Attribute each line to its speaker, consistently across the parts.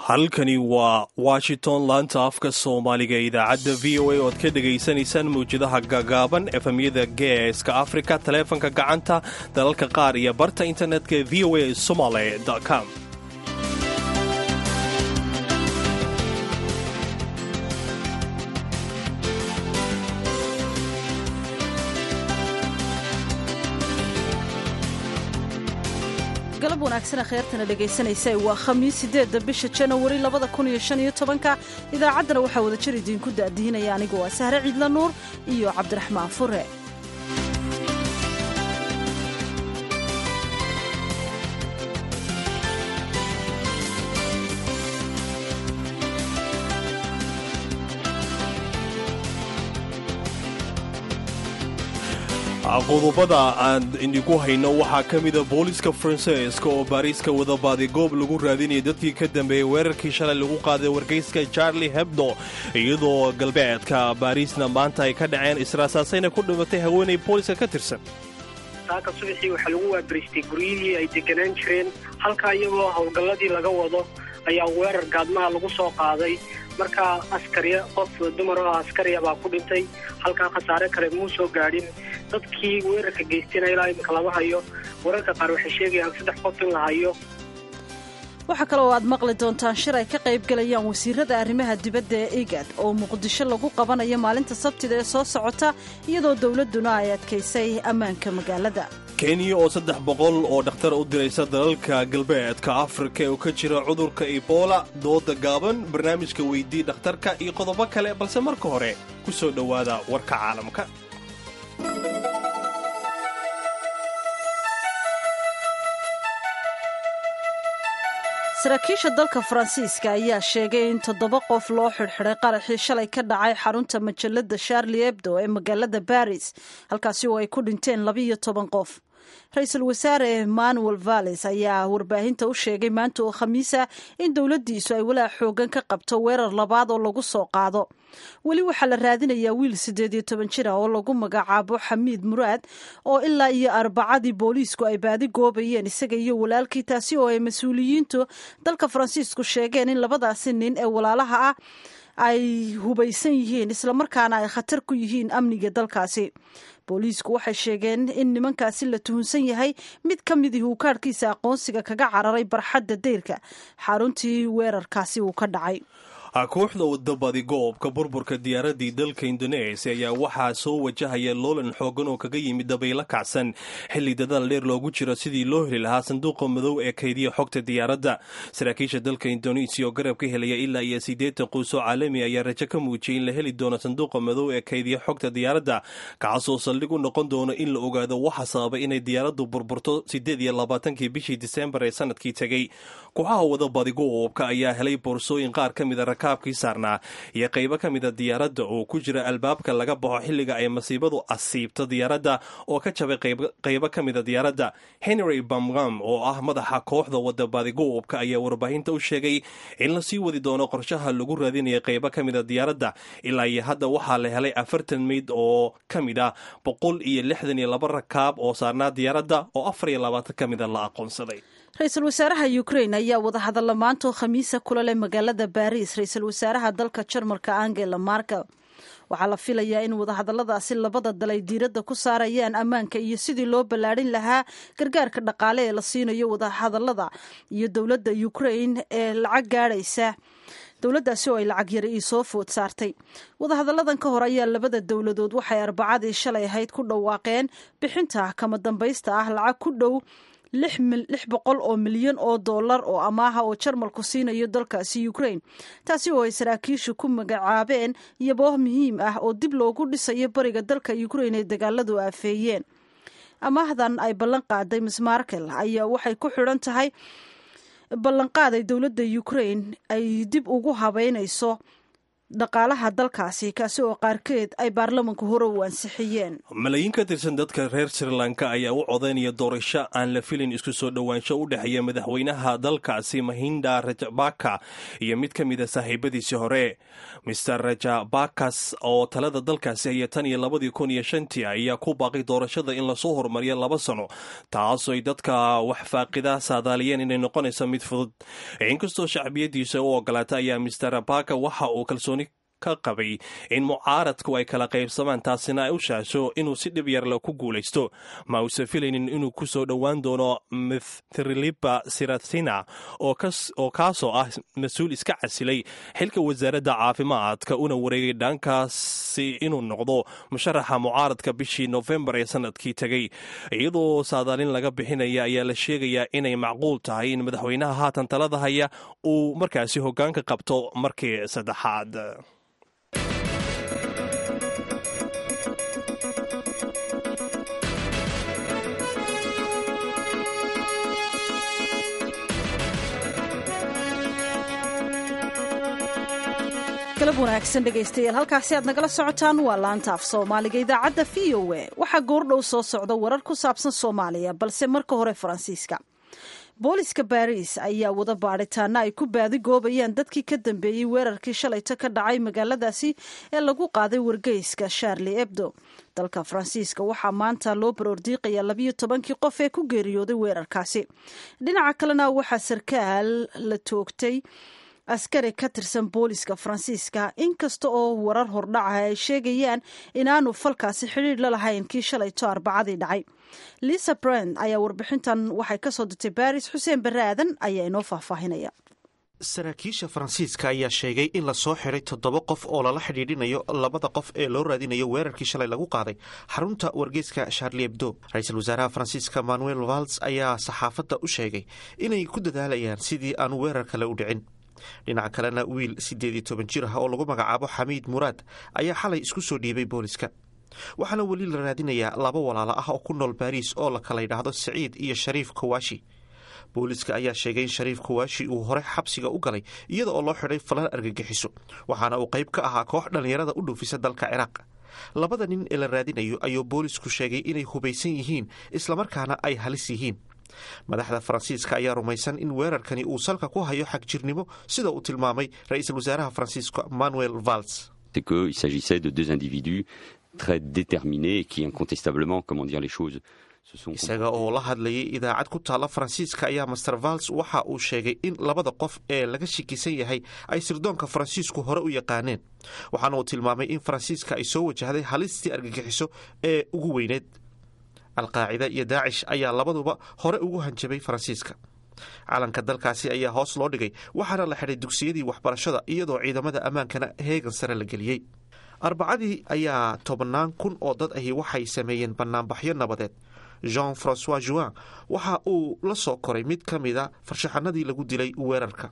Speaker 1: halkani waa washington laanta afka soomaaliga idaacadda v o a oad ka dhegaysanaysaan mawjadaha gagaaban efemyada geeska afrika taleefanka gacanta dalalka qaar iyo barta internetka v o a somaly com
Speaker 2: galab wanaagsan kheyrtana dhegaysanaysa waa khamiis sideedda bisha janawari labada kun iyo shan iyo tobanka idaacaddana waxaa wada jir idiinku daadihinaya anigu waa sahre ciidla nuur iyo cabdiraxmaan fure
Speaker 1: qodobada aan idinku hayno waxaa ka mida booliska faransiiska oo baariiska wadabaaday goob lagu raadinaya dadkii ka dambeeyey weerarkii shalay lagu qaaday wargeyska charlie hebdo iyadoo galbeedka baariisna maanta ay ka dhaceen israasaasayna ku dhimatay haweenay booliska ka tirsan
Speaker 3: saaka subaxii waxaa lagu waabariistay guryihii ay deganaan jireen halkaa iyagoo howlgalladii laga wado ayaa weerar gaadmaha lagu soo qaaday markaa askariya qof dumar oo askariya baa ku dhintay halkaa khasaare kale muu soo gaadhin dadkii weerarka geystayna ilaa iminka lama hayo wararka qaar waxay sheegayaan saddex qof in la hayo
Speaker 2: waxaa kaloo aad maqli doontaan shir ay ka qayb galayaan wasiirada arrimaha dibadda ee igad oo muqdisho lagu qabanayo maalinta sabtida ee soo socota iyadoo dowladduna ay adkaysay ammaanka magaalada
Speaker 1: kenya oo saddex boqol oo dhakhtar u diraysa dalalka galbeedka afrika ee uu ka jira cudurka ebola dooda gaaban barnaamijka weydii dhakhtarka iyo qodobo kale balse marka hore ku soo dhowaada warka caalamka
Speaker 2: saraakiisha dalka faransiiska ayaa sheegay in toddoba qof loo xidhxidhay qaraxii shalay ka dhacay xarunta majalada sharli ebdo ee magaalada baris halkaasi oo ay ku dhinteen labiiyo toban qof ra-iisul wasaare emmanuel valles ayaa warbaahinta u sheegay maanta oo khamiisa in dowladdiisu ay walaac xoogan ka qabto weerar labaad oo lagu soo qaado weli waxaa la raadinayaa wiil siddeed iyo toban jir ah oo lagu magacaabo xamiid muraad oo ilaa iyo arbacadii booliisku ay baadi goobayeen isaga iyo walaalkii taasi oo ay mas-uuliyiintu dalka faransiisku sheegeen in labadaasi nin ee walaalaha ah ay hubaysan yihiin islamarkaana ay khatar ku yihiin amniga dalkaasi booliisku waxay sheegeen in nimankaasi la tuhunsan yahay mid ka midii uu kaadhkiisa aqoonsiga kaga cararay barxadda deyrka xaruntii weerarkaasi uu ka dhacay
Speaker 1: kooxda wadabadi goobka burburka diyaaradii dalka indonesia ayaa waxaa soo wajahaya loolan xoogan oo kaga yimid dabaylo kacsan xilli dadaal dheer loogu jiro sidii loo heli lahaa sanduuqa madow ee kaydiya xogta diyaaradda saraakiisha dalka indonesia oo garab ka helaya ilaa iyo siddeetan quusoo caalami ayaa rajo ka muujiyay in la heli doono sanduuqa madow ee kaydiya xogta diyaaradda kaasoo saldhig u noqon doono in la ogaado waxa sababay inay diyaaraddu burburto siddeed iyo labaatankii bishii disembar ee sanadkii tegey kooxaha wadabadi goobka ayaa helay boorsooyin qaar ka mida kaabkii saarnaa iyo qaybo ka mida diyaaradda oo ku jira albaabka laga baxo xilliga ay masiibadu asiibto diyaaradda oo ka jabay qaybo ka mida diyaaradda henry bamgam oo ah madaxa kooxda wadabadigoobka ayaa warbaahinta u sheegay in lasii wadi doono qorshaha lagu raadinaya qaybo ka mida diyaaradda ilaa iyo hadda waxaa la helay afartan meyd oo ka mid ah boqol iyo lixdan iyo laba rakaab oo saarnaa diyaaradda oo afar iyo labaatan ka mida la aqoonsaday
Speaker 2: ra-iisul wasaaraha ukrain ayaa wadahadalla maantoo khamiisa kula leh magaalada baris ra-iisul wasaaraha dalka jarmalka angela markel waxaa la filayaa in wadahadalladaasi labada dal ay diiradda ku saarayaan ammaanka iyo sidii loo ballaadhin lahaa gargaarka dhaqaale ee la siinayo wadahadallada iyo dowladda ukrain ee lacag gaadhaysa dowladdaasi oo ay lacag yari ii soo food saartay wadahadalladan ka hor ayaa labada dowladood waxay arbacadii shalay ahayd ku dhawaaqeen bixinta kama dambaysta ah lacag ku dhow lix boqol oo milyan oo dollar oo amaaha oo jarmalku siinayo dalkaasi ukrain taasi oo ay saraakiishu ku magacaabeen iyobooh muhiim ah oo dib loogu dhisayo bariga dalka ukrain ay dagaaladu aafeeyeen amaahdan ay ballan qaaday miss markel ayaa waxay ku xidhan tahay ballanqaaday dowladda ukrain ay dib ugu habeynayso dhaqaalaha dalkaasi kaasi oo qaarkeed ay baarlamanku hore u ansixiyeen
Speaker 1: malaayiin ka tirsan dadka reer sri lanka ayaa u codaynaya doorasho aan la filin isku soo dhowaansho u dhexeeya madaxweynaha dalkaasi mahinda rajabaka iyo mid ka mida saaxiibadiisii hore mister rajabakas oo talada dalkaasi haya tan iyo labadii kun iyo shantii ayaa ku baaqay doorashada in lasoo horumariyo laba sano taasoo ay dadka wax faaqida saadaaliyeen inay noqonayso mid fudud inkastoo shacbiyadiisa u ogolaata ayaa mister baka waxa uu kalsooni ka qabay in mucaaradku ay kala qaybsamaan taasina ay u shaasho inuu si dhib yarle ku guulaysto ma uusa filaynin inuu ku soo dhowaan doono mithriliba sirathina oo kaasoo ah mas-uul iska casilay xilka wasaaradda caafimaadka una wareegay dhankaasi inuu noqdo musharaxa mucaaradka bishii nofembar ee sanadkii tegey iyadoo saadaalin laga bixinaya ayaa la sheegayaa inay macquul tahay in madaxweynaha haatan talada haya uu markaasi hoggaanka qabto markii saddexaad
Speaker 2: galab wanaagsan dhegaystayaal halkaasi aad nagala socotaan waa laanta af soomaaliga idaacadda v o a waxaa goordhow soo socda warar ku saabsan soomaaliya balse marka hore faransiiska booliska baariis ayaa wada baadhitaana ay ku baadigoobayaan dadkii ka dambeeyey weerarkii shalayto ka dhacay magaaladaasi ee lagu qaaday wargeyska sharli ebdo dalka faransiiska waxaa maanta loo baroordiiqaya labiyo tobankii qof ee ku geeriyooday weerarkaasi dhinaca kalena waxaa sarkaal la toogtay askari ka tirsan booliska faransiiska inkasta oo warar hordhaca ay sheegayaan inaanu falkaasi xidhiir la lahayn kii shalayto arbacadii dhacay lisa brand ayaa warbixintan waxay kasoo dirtay baris xuseen barre aadan ayaa inoo faahfaahinaya
Speaker 4: saraakiisha faransiiska ayaa sheegay in lasoo xiray toddoba qof oo lala xidhiidhinayo labada qof ee loo raadinayo weerarkii shalay lagu qaaday xarunta wargeyska sharli ebdo ra-iisul wasaaraha faransiiska manuel vals ayaa saxaafadda u sheegay inay ku dadaalayaan sidii aanu weerar kale u dhicin dhinaca kalena wiil siddeed iyo toban jir ah oo lagu magacaabo xamiid muraad ayaa xalay isku soo dhiibay booliska waxaana weli la raadinayaa laba walaalo ah oo ku nool baariis oo la kala yidhaahdo siciid iyo shariif kawashi booliska ayaa sheegay in shariif kawashi uu hore xabsiga u galay iyada oo loo xidhay falan argagixiso waxaana uu qayb ka ahaa koox dhallinyarada u dhuufisa dalka ciraaq labada nin ee la raadinayo ayuu boolisku sheegay inay hubaysan yihiin islamarkaana ay halis yihiin madaxda faransiiska ayaa rumaysan in weerarkani uu salka ku hayo xagjirnimo sida uu tilmaamay ra-iisul wasaaraha faransiiska manuel vals
Speaker 5: qu'il s'agissait de deux individus très déterminés et qui incontestablement, comment dire les choses,
Speaker 4: isaga oo la hadlayay idaacad ku taalla faransiiska ayaa master vals waxa uu sheegay in labada qof ee laga shikisan yahay ay sirdoonka faransiisku hore u yaqaaneen waxaana uu tilmaamay in faransiiska ay soo wajahday halistii argagixiso ee ugu weyneed alqaacida iyo daacish ayaa labaduba hore ugu hanjabay faransiiska calanka dalkaasi ayaa hoos loo dhigay waxaana la xidhay dugsiyadii waxbarashada iyadoo ciidamada ammaankana heegan sare la geliyey arbacadii ayaa tobannaan kun oo dad ahi waxay sameeyeen bannaanbaxyo nabadeed jean francois juin waxa uu la soo koray mid ka mida farshaxanadii lagu dilay weerarka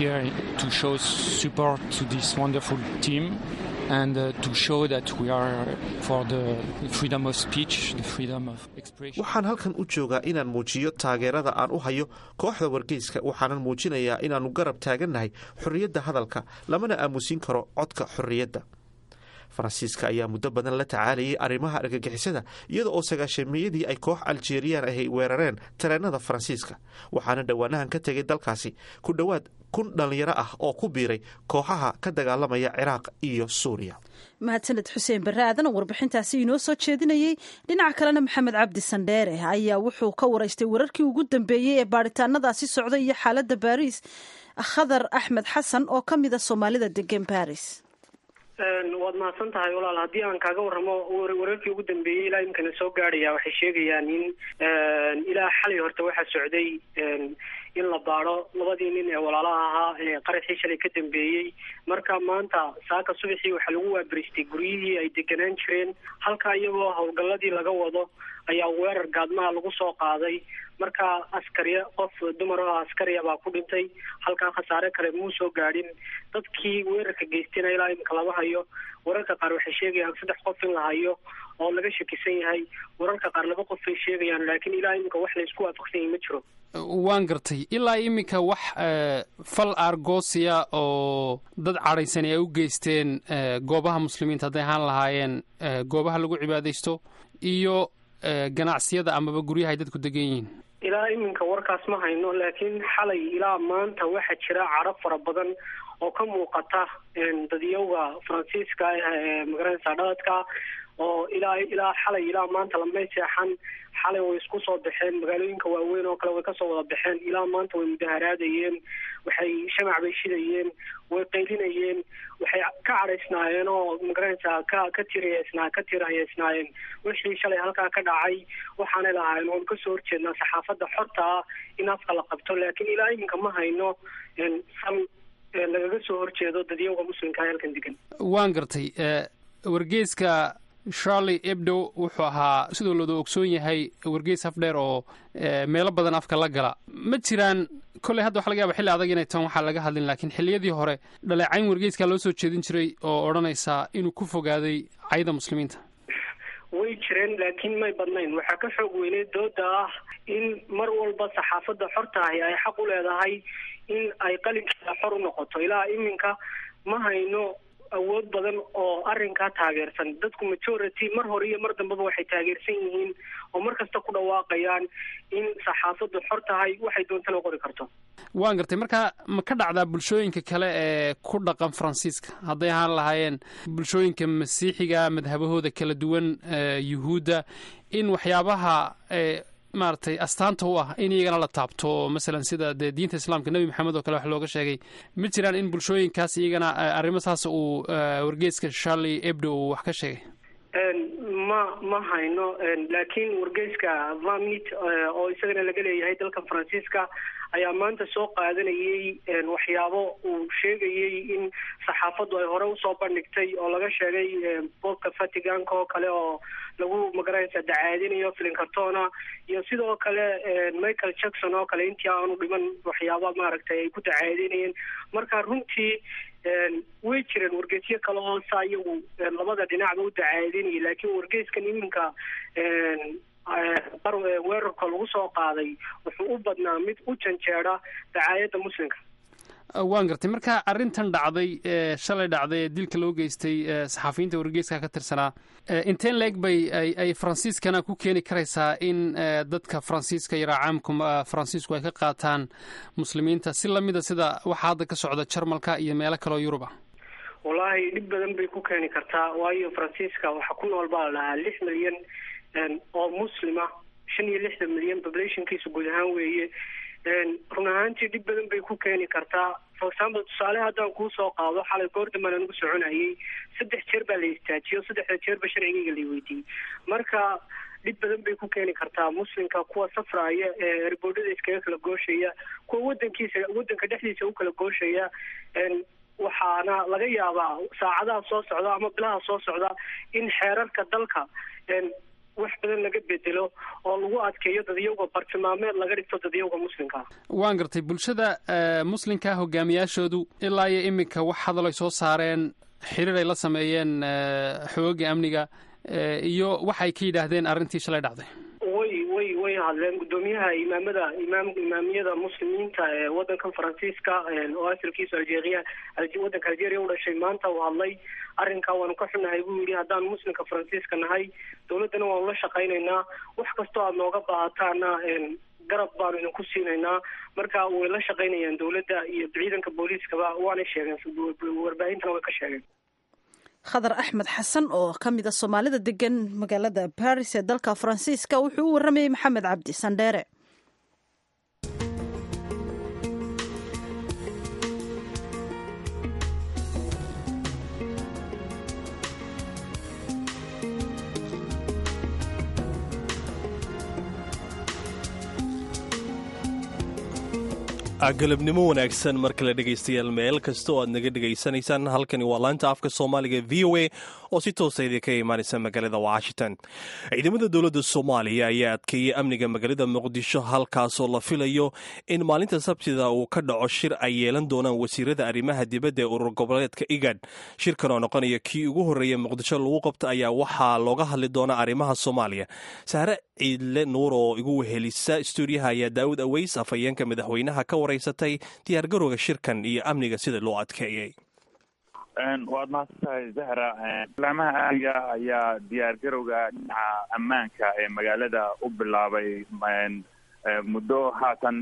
Speaker 4: waxaan halkan u joogaa inaan muujiyo taageerada aan u hayo kooxda wargeyska waxaanan muujinayaa inaannu garab taagannahay xorriyadda hadalka lamana aamusin karo codka xorriyadda faransiiska ayaa muddo badan la tacaalayay arrimaha argagixisada iyada oo sagaashameeyadii ay koox aljeriyaan ahy weerareen tareenada faransiiska waxaana dhowaanahan ka tegay dalkaasi ku dhowaad kun dhallinyaro ah oo ku biiray kooxaha ka dagaalamaya ciraaq iyo suuriya
Speaker 2: mahadsaned xuseen barre aadan oo warbixintaasi inoo soo jeedinayey dhinaca kalena maxamed cabdi sandheere ayaa wuxuu ka waraystay wararkii ugu dambeeyey ee baadhitaanadaasi socda iyo xaaladda baariis khadar axmed xasan oo ka mida soomaalida degan baris
Speaker 3: waad mahadsan tahay walaal haddii aan kaaga warramo wararkii ugu dambeeyey ilaa imkana soo gaadhaya waxay sheegayaan in ilaa xalay horta waxaa socday in la baadho labadii nin ee walaalaha ahaa ee qaraxii shalay ka dambeeyey marka maanta saaka subaxii waxaa lagu waabaristay guryihii ay deganaan jireen halka iyagoo howlgalladii laga wado ayaa weerar gaadmaha lagu soo qaaday marka askariya qof dumar oo askariya baa ku dhintay halkaa khasaare kale muu soo gaadhin dadkii weerarka geystayna ilaa imika lama hayo wararka qaar waxay sheegayaan saddex qof in la hayo oo laga shakisan yahay wararka qaar laba qof ay sheegayaan laakiin ilaa iminka wax la isku waafaqsan yahay ma jiro
Speaker 6: waan gartay ilaa iminka wax fal argosia oo dad cadhaysani ay u geysteen goobaha muslimiinta hadday ahaan lahaayeen goobaha lagu cibaadaysto iyo ganacsiyada amaba guryaha ay dadku degan yihiin
Speaker 3: ilaa iminka warkaas ma hayno laakiin xalay ilaa maanta waxaa jira cadho fara badan oo ka muuqata dadyowga faransiiska ee magaranaysa dhaladka oo ilaa ilaa xalay ilaa maanta lamay seexan xalay way isku soo baxeen magaalooyinka waaweyn oo kale way kasoo wada baxeen ilaa maanta way mudaharaadayeen waxay shamac bay shidayeen way qaylinayeen waxay ka cadhaysnaayeen oo magaranaysaa ka ka tirayeysnaa ka tirayeysnaayeen wixii shalay halkaa ka dhacay waxaanay lahaayeen oon kasoo horjeednaa saxaafadda xorta ah in afka la qabto laakiin ilaa iminka ma hayno fal lagaga soo horjeedo dadyowga muslimka halkan degan
Speaker 6: waan gartay wargeeska charlie ebdo wuxuu ahaa sidoo looda ogsoon yahay wargeys afdheer oo meelo badan afka la gala ma jiraan kolley hadda waxa laga yaba xilli adag inay tan waxaa laga hadlin laakiin xilliyadii hore dhaleecayn wargeyskaa loo soo jeedin jiray oo odhanaysaa inuu ku fogaaday cayda muslimiinta
Speaker 3: way jireen laakiin may badnayn waxaa ka xoog weynay dooda ah in mar walba saxaafadda xorta ahi ay xaq u leedahay in ay qalinkeeda xor u noqoto ilaa iminka ma hayno awood badan oo arrinkaa taageersan dadku majority mar hore iyo mar dambeba waxay taageersan yihiin oo mar kasta ku dhawaaqayaan in saxaafaddu xor tahay waxay doontana qori karto
Speaker 6: waan gartay marka ma ka dhacdaa bulshooyinka kale ee ku dhaqan faransiiska hadday ahaan lahaayeen bulshooyinka masiixiga madhabahooda kala duwan yuhuudda in waxyaabaha maaragtay astaanta u ah in iyagana la taabto masalan sida dee diinta islaamka nebi maxamed oo kale wax looga sheegay ma jiraan in bulshooyinkaas iyagana arrimo saas uu wargeeska charlie ebdo uu wax ka sheegay
Speaker 3: ma ma hayno laakiin wargeyska vamit oo isagana laga leeyahay dalka faransiiska ayaa maanta soo qaadanayay waxyaabo uu sheegayay in saxaafaddu ay hore usoo bandhigtay oo laga sheegay boobka vaticanka oo kale oo lagu magaranaysa dacaadinayo filinkartona iyo sidoo kale michael jackson oo kale intii aanu dhiman waxyaaba maaragtay ay ku dacaadinayeen marka runtii way jireen wargeysyo kale oo saa iyagu labada dhinacba u dacaadinayay laakiin wargeyskan iminka weerarka lagu soo qaaday wuxuu u badnaa mid u janjeeda dacaayadda muslimka
Speaker 6: waan gartay marka arrintan dhacday shalay dhacday ee dilka loo geystay saxaafiyiinta wargeyska ka tirsanaa inteen leeg bay ay faransiiskana ku keeni karaysaa in dadka faransiiska iyo raacaamka faransiisku ay ka qaataan muslimiinta si lamida sida waxaa hadda ka socda jarmalka iyo meelo kaleoo yurub ah
Speaker 3: wallaahi dhib badan bay ku keeni kartaa waayo faransiiska waxaa ku nool baa la dhahaa lix milyan oo muslima shan iyo lixdan milyan populationkiisa guud ahaan weeye run ahaantii dhib badan bay ku keeni kartaa for example tusaale haddaan kuu soo qaado xalay goordambaan anugu soconayay saddex jeer baa la istaajiyo saddexda jeerba sharcigayga la weydiiyey marka dhib badan bay ku keeni kartaa muslimka kuwa safraaya ee erboodhada iskaga kala gooshaya kuwa wadankiisa wadanka dhexdiisa u kala gooshaya waxaana laga yaabaa saacadaha soo socda ama bilaha soo socda in xeerarka dalka wax badan laga bedelo oo lagu adkeeyo dadyowga bartilmaameed laga dhigto dadyowga muslimka
Speaker 6: waan gartay bulshada muslimka hogaamiyaashoodu ilaa iyo iminka wax hadal ay soo saareen xiriir ay la sameeyeen xooga amniga iyo waxay ka yidhaahdeen arrintii shalay dhacday
Speaker 3: way way way hadleen guddoomiyaha imaamada imaam imaamiyada muslimiinta ee wadankan faransiiska oo asalkiisu algeria wadanka algeria u dhashay maanta uu hadlay arrinkaa waanu ka xunahay buu yidhi haddaan muslimka faransiiska nahay dawladdana waanu la shaqaynaynaa wax kastoo aada nooga baahataana garab baanu idinku siinaynaa marka way la shaqaynayaan dawladda iyo ciidanka booliiskaba waanay sheegeen warbaahintana way ka sheegeen
Speaker 2: khadar axmed xasan oo ka mid a soomaalida degan magaalada baris ee dalka faransiiska wuxuu u warramayey maxamed cabdi sandheere
Speaker 1: galabnimo wanaagsan mar kale dhegaystayaal meel kasta oo aad naga dhegaysanaysaan halkani waa laanta afka soomaaliga v o a oo si toosa idinka imaanaysa magaalada washington ciidamada dowladda soomaaliya ayaa adkeeyey amniga magaalada muqdisho halkaasoo la filayo in maalinta sabtida uu ka dhaco shir ay yeelan doonaan wasiirada arrimaha dibadda ee urur goboleedka igad shirkan oo noqonaya kii ugu horreeya muqdisho lagu qabta ayaa waxaa looga hadli doonaa arrimaha soomaaliya sahre ciidle nuur oo igu wehelisa stuudiyaha ayaa daawud aweys afhayeenka madaxweynaha ka wareysatay diyaargarowga shirkan iyo amniga sida loo adkeeyey
Speaker 7: waad mahadsantahay zahra laamaha amniga ayaa diyaargarowga dhinaca ammaanka ee magaalada u bilaabay muddo haatan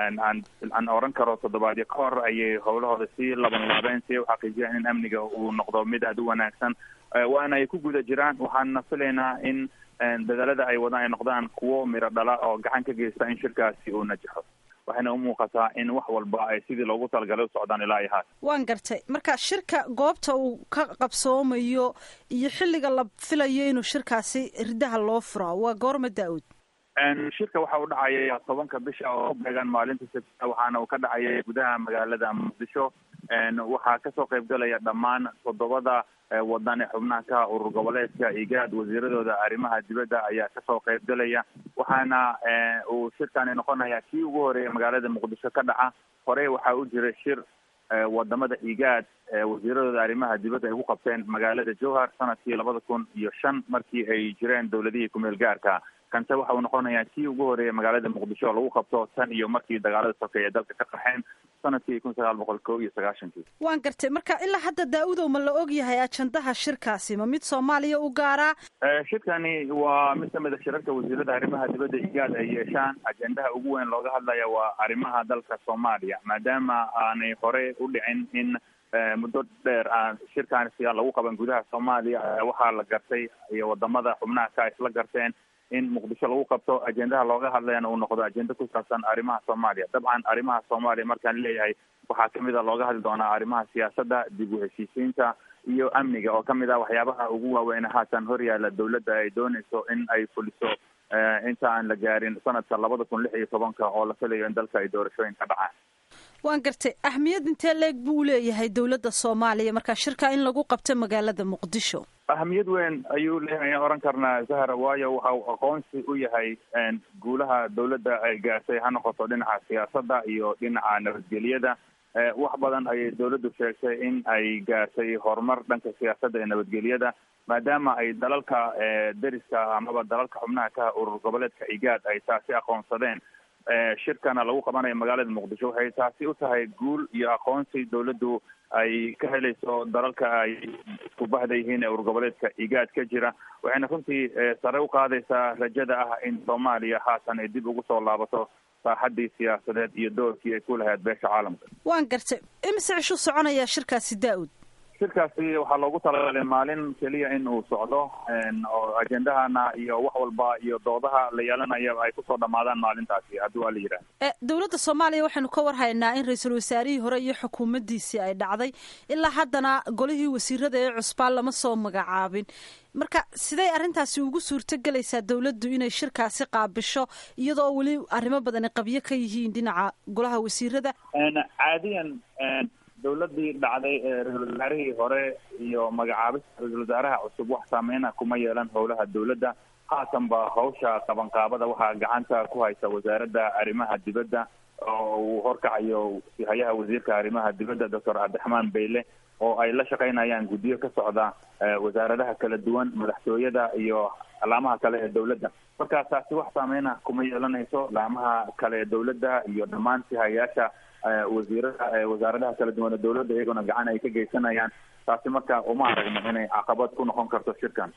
Speaker 7: aan oran karo toddobaadyo ka hor ayay howlahooda sii laban laabeen si ay uxaqiijiyaan in amniga uu noqdo mid aad u wanaagsan waana ay ku guda jiraan waxaana filaynaa in dadaalada ay wadaan ay noqdaan kuwo miro dhala oo gacan ka geysta in shirkaasi uu najaxo waxayna u muuqataa in wax walba ay sidii loogu talagalay u socdaan ilaa iyo haat
Speaker 2: waan gartay marka shirka goobta uu ka qabsoomayo iyo xilliga la filayo inuu shirkaasi ridaha loo furaa waa goorma daa-uud
Speaker 7: shirka waxa uu dhacaya tobanka bisha oo beegan maalinta sabtida waxaana uu ka dhacaya gudaha magaalada muqdisho waxaa kasoo qaybgalaya dhammaan toddobada wadan ee xubnaha ka urur goboleedka igaad wasiiradooda arrimaha dibadda ayaa kasoo qaybgalaya waxaana uu shirkani noqonaya kii ugu horeeya magaalada muqdisho ka dhaca hore waxaa u jiray shir wadamada igaad wasiiradooda arrimaha dibadda ay ku qabteen magaalada jowhar sanadkii labada kun iyo shan markii ay jireen dowladihii kumeel gaarka kanse waxa uu noqonayaa kii ugu horeeya magaalada muqdisho oo lagu qabto tan iyo markii dagaalada sokeeye ee dalka ka qaxeen sanadkii kun sagaal boqol ko iyo sagaashankii
Speaker 2: waan gartay marka ilaa hadda daa-udow ma la og yahay ajandaha shirkaasi ma mid soomaaliya u gaaraa
Speaker 7: shirkani waa mid kamid a shirarka wasiirada arrimaha dibadda igaad ay yeeshaan ajendaha ugu weyn looga hadlaya waa arrimaha dalka soomaaliya maadaama aanay hore u dhicin in muddo dheer aan shirkaani lagu qaban gudaha soomaaliya waxaa la gartay iyo wadamada xubnaha ka isla garteen in muqdisho lagu qabto ajendaha looga hadlayana uu noqdo ajenda ku saabsan arrimaha soomaaliya dabcan arrimaha soomaaliya markaan leeyahay waxaa kamid a looga hadli doonaa arrimaha siyaasadda dib u heshiisiinta iyo amniga oo kamid ah waxyaabaha ugu waaweyn haatan horyaala dowladda ay dooneyso in ay fuliso inta aan la gaarin sanadka labada kun lix iyo tobanka oo la filayo in dalka ay doorashooyin ka dhacaan
Speaker 2: waan gartay ahmiyad intee leeg buu uleeyahay dowladda soomaaliya marka shirka in lagu qabto magaalada muqdisho
Speaker 7: ahamiyad weyn ayuu leeyahay ayaan oran karnaa zahra waayo waxa uu aqoonsi u yahay guulaha dowladda ay gaartay ha noqoto dhinaca siyaasadda iyo dhinaca nabadgelyada wax badan ayay dowladdu sheegtay in ay gaartay horumar dhanka siyaasadda iyo nabadgelyada maadaama ay dalalka deriska amaba dalalka xubnaha ka urur goboleedka igaad ay taasi aqoonsadeen shirkana lagu qabanayo magaalada muqdisho waxay taasi u tahay guul iyo aqoonsi dowladdu ay ka helayso dalalka ay isku bahda yihiin ee urur goboleedka igaad ka jira waxayna runtii sare u qaadaysaa rajada ah in soomaaliya haatan ay dib ugu soo laabato saaxadii siyaasadeed iyo doorkii ay ku lahayd beesha caalamka
Speaker 2: waan gartay imise cishu soconayaa shirkaasi daa-ud
Speaker 7: shirkaasi waxaa loogu talagalay maalin keliya in uu socdo oo ajendahana iyo wax walba iyo doodaha la yeelanayo ay kusoo dhamaadaan maalintaasi haddii waa la yidhaah
Speaker 2: dowladda soomaaliya waxaynu ka warhaynaa in ra-iisul wasaarihii hore iyo xukuumaddiisii ay dhacday ilaa haddana golihii wasiirada ee cusbaan lama soo magacaabin marka siday arrintaasi ugu suurto gelaysaa dowladdu inay shirkaasi qaabisho iyadoo weli arrimo badani qabyo ka yihiin dhinaca golaha wasiirada
Speaker 7: caadiyan dowladii dhacday ee ra-isul wasaarihii hore iyo magacaabista ra-isul wasaaraha cusub wax saameyna kuma yeelan howlaha dowladda haatan ba hawsha qabanqaabada waxaa gacanta ku haysa wasaaradda arrimaha dibadda oo uu horkacayo hayaha wasiirka arrimaha dibadda doctor cabdiraxmaan beyle oo ay la shaqaynayaan guddiyo ka socda wasaaradaha kala duwan madaxtooyada iyo laamaha kale ee dowladda marka taasi wax saameyna kuma yeelanayso laamaha kale ee dowladda iyo dhammaan sihayaasha wasiirada wasaaradaha kala duwan ee dowladda iyagona gacan ay ka geysanayaan taasi marka uma aragno inay caqabad ku noqon karto shirkan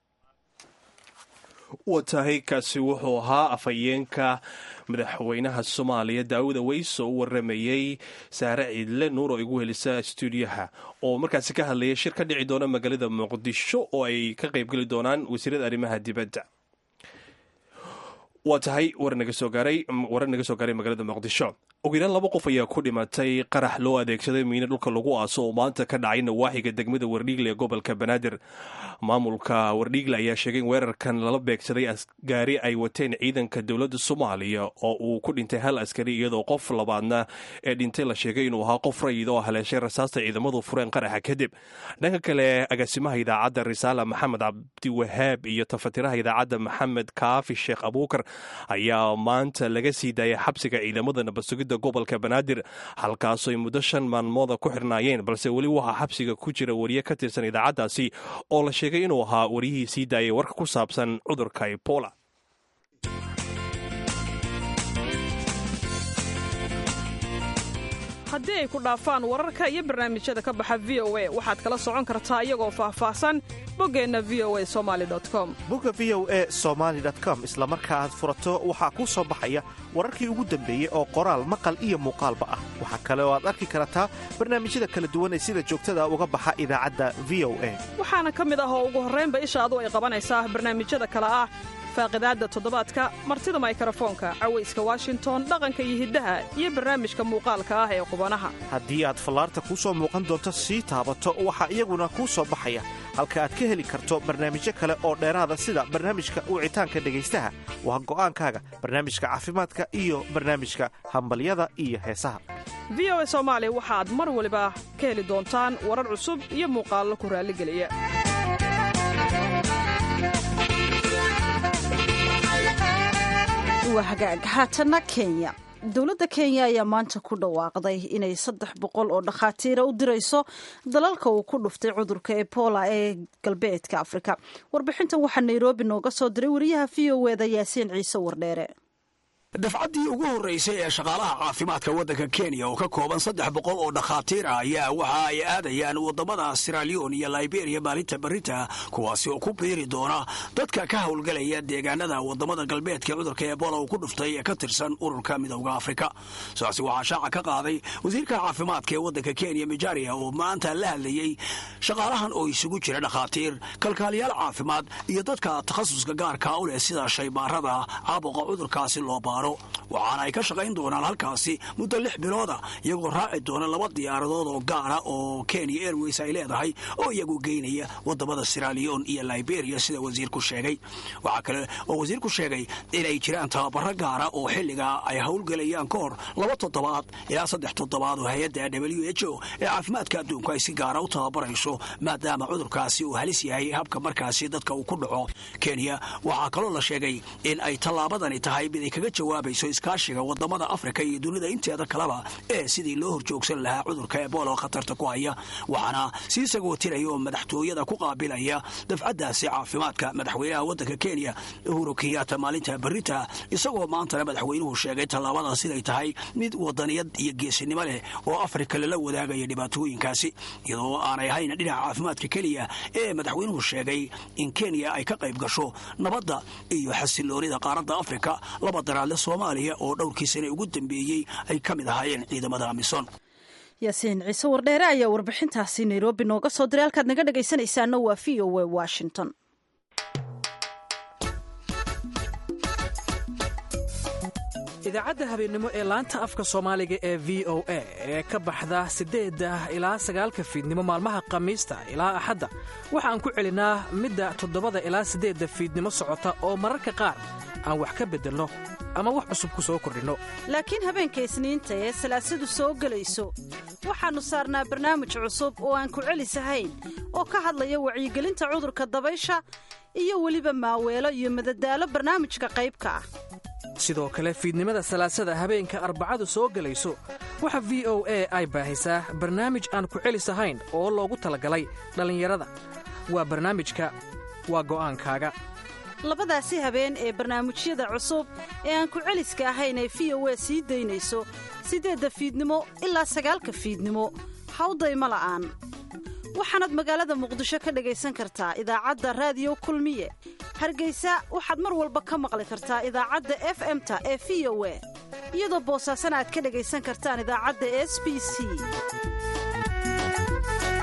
Speaker 1: waa tahay kaasi wuxuu ahaa afhayeenka madaxweynaha soomaaliya daawud aweys oo u waramayey saare ciidle nuur oo igu helisa stuudiyaha oo markaasi ka hadlaya shir ka dhici doona magaalada muqdisho oo ay ka qaybgeli doonaan wasiirada arrimaha dibadda waa tahay war naga soo gaaray warar naga soo gaaray magaalada muqdisho ugu yaraan laba qof ayaa ku dhimatay qarax loo adeegsaday miino dhulka lagu aaso oo maanta ka dhacay nawaaxiga degmada wardhiigle ee gobolka banaadir maamulka wardhiigle ayaa sheegay in weerarkan lala beegsaday gaari ay wateen ciidanka dowladda soomaaliya oo uu ku dhintay hal askari iyadoo qof labaadna ee dhintay la sheegay inuu ahaa qof rayid oo haleeshay rasaasta ciidamadu fureen qaraxa kadib dhanka kale agaasimaha idaacadda risaala maxamed cabdiwahaab iyo tafatiraha idaacadda maxamed kaafi sheekh abuukar ayaa maanta laga sii daayay xabsiga ciidamada nabadsugidda gobolka banaadir halkaasoo ay muddo shan maalmooda ku xirnaayeen balse weli waxaa xabsiga ku jira wariye ka tirsan idaacaddaasi oo la sheegay inuu ahaa wariyihii sii daayay warka ku saabsan cudurka ebola
Speaker 8: haddii ay ku dhaafaan wararka iyo barnaamijyada ka baxa v o a waxaad kala socon kartaa iyagoo faahfaahsan boggeenna v o a somali com
Speaker 4: bogga v o e somaali com isla marka aad furato waxaa kuu soo baxaya wararkii ugu dambeeyey oo qoraal maqal iyo muuqaalba ah waxaa kale oo aad arki kartaa barnaamijyada kala duwan ee sida joogtada uga baxa idaacadda v o a
Speaker 8: waxaana ka mid ah oo ugu horraynba ishaadu ay qabanaysaa barnaamijyada kale ah faaqidaadda toddobaadka martida maykarafoonka cawayska washington dhaqanka iyo hiddaha iyo barnaamijka muuqaalka ah ee qubanaha
Speaker 4: haddii aad fallaarta kuu soo muuqan doonto sii taabato waxaa iyaguna kuu soo baxaya halka aad ka heli karto barnaamijyo kale oo dheeraada sida barnaamijka wicitaanka dhegaystaha waa go'aankaaga barnaamijka caafimaadka iyo barnaamijka hambalyada iyo heesaha
Speaker 8: v o a soomaali waxaad mar waliba ka heli doontaan warar cusub iyo muuqaallo ku raalligeliya
Speaker 2: waa hagaag haatanna kenya dowladda kenya ayaa maanta ku dhawaaqday inay saddex boqol oo dhakhaatiira u dirayso dalalka uu ku dhuftay cudurka ebola ee galbeedka afrika warbixintan waxaa nairobi nooga soo diray wariyaha v o eda yaasiin ciise wardheere
Speaker 9: dafcaddii ugu horraysay ee shaqaalaha caafimaadka waddanka kenya oo ka kooban saddex boqol oo dhakhaatiir ah ayaa waxa ay aadayaan waddamada siralion iyo liberiya maalinta berita kuwaasi oo ku biiri doona dadka ka howlgelaya deegaanada waddamada galbeedka cudurka ebola uu ku dhuftay ee ka tirsan ururka midowda afrika sidaasi waxaa shaaca ka qaaday wasiirka caafimaadka ee waddanka kenya mijaria oo maanta la hadlayey shaqaalahan oo isugu jira dhakhaatiir kalkaaliyaal caafimaad iyo dadka takhasuska gaarka u leh sida shaybaarada caabuqa cudurkaasi loo baaro waxaana ay ka shaqayn doonaan halkaasi muddo lix bilooda iyagoo raaci doona laba diyaaradood oo gaara oo kenya airways ay leedahay oo iyagu geynaya wadamada siralion iyo liberia sida wasiirku sheegay waxaa kale oo wasiirku sheegay inay jiraan tababaro gaara oo xilligaa ay howlgelayaan ka hor laba toddobaad ilaa saddex toddobaad oo hay-adda w h o ee caafimaadka adduunku ay si gaara u tababarayso maadaama cudurkaasi uu halis yahay habka markaasi dadka uu ku dhaco kenya waxaa kaloo la sheegay in ay tallaabadani tahay mid ay kaga jawaabayso iskaashiga wadamada afrika iyo dunida inteeda kaleba ee sidii loo horjoogsan lahaa cudurka ebola oo khatarta ku haya waxaana sii sagootinaya oo madaxtooyada ku qaabilaya dafcaddaasi caafimaadka madaxweynaha waddanka kenya uhuru kenyatta maalinta berita isagoo maantana madaxweynuhu sheegay tallaabada siday tahay mid wadaniyad iyo geesinimo leh oo afrika lala wadaagaya dhibaatooyinkaasi iyadoo aanay ahayn dhinaca caafimaadka keliya ee madaxweynuhu sheegay in kenya ay ka qayb gasho nabadda iyo xasiloonida qaaradda afrika laba daraadle soomaaliya oo dhowrkii sane ugu dambeeyey ay ka mid ahaayeen ciidamada amisom
Speaker 2: yaasiin ciise wardheere ayaa warbixintaasi nairobi nooga soo diray halkaad naga dhegaysanaysaana waa v o a washington
Speaker 10: idaacadda habeennimo ee laanta afka soomaaliga ee v o a ee ka baxda siddeedda ilaa sagaalka fiidnimo maalmaha khamiista ilaa axadda waxaan ku celinaa midda toddobada ilaa siddeedda fiidnimo socota oo mararka qaar aan wax ka beddelno ama wax cusub ku soo kordhinno
Speaker 2: laakiin habeenka isniinta ee salaasadu soo gelayso waxaannu saarnaa barnaamij cusub oo aan ku celisahayn oo ka hadlaya wacyigelinta cudurka dabaysha iyo weliba maaweelo iyo madadaalo barnaamijka qaybka ah
Speaker 10: sidoo kale fiidnimada salaasada habeenka arbacadu soo gelayso waxa v o a ay baahisaa barnaamij aan ku celis ahayn oo loogu talagalay dhallinyarada waa barnaamijka waa go'aankaaga
Speaker 2: labadaasi habeen ee barnaamijyada cusub ee aan ku celiska ahayn ee v o a sii daynayso siddeedda fiidnimo ilaa sagaalka fiidnimo hawdayma la'aan waxaanaad magaalada muqdisho ka dhegaysan kartaa idaacadda raadiyo kulmiye hargaysa waxaad mar walba ka maqli kartaa idaacadda f m-ta ee v o a iyadoo boosaasana aad ka dhegaysan kartaan idaacadda s b c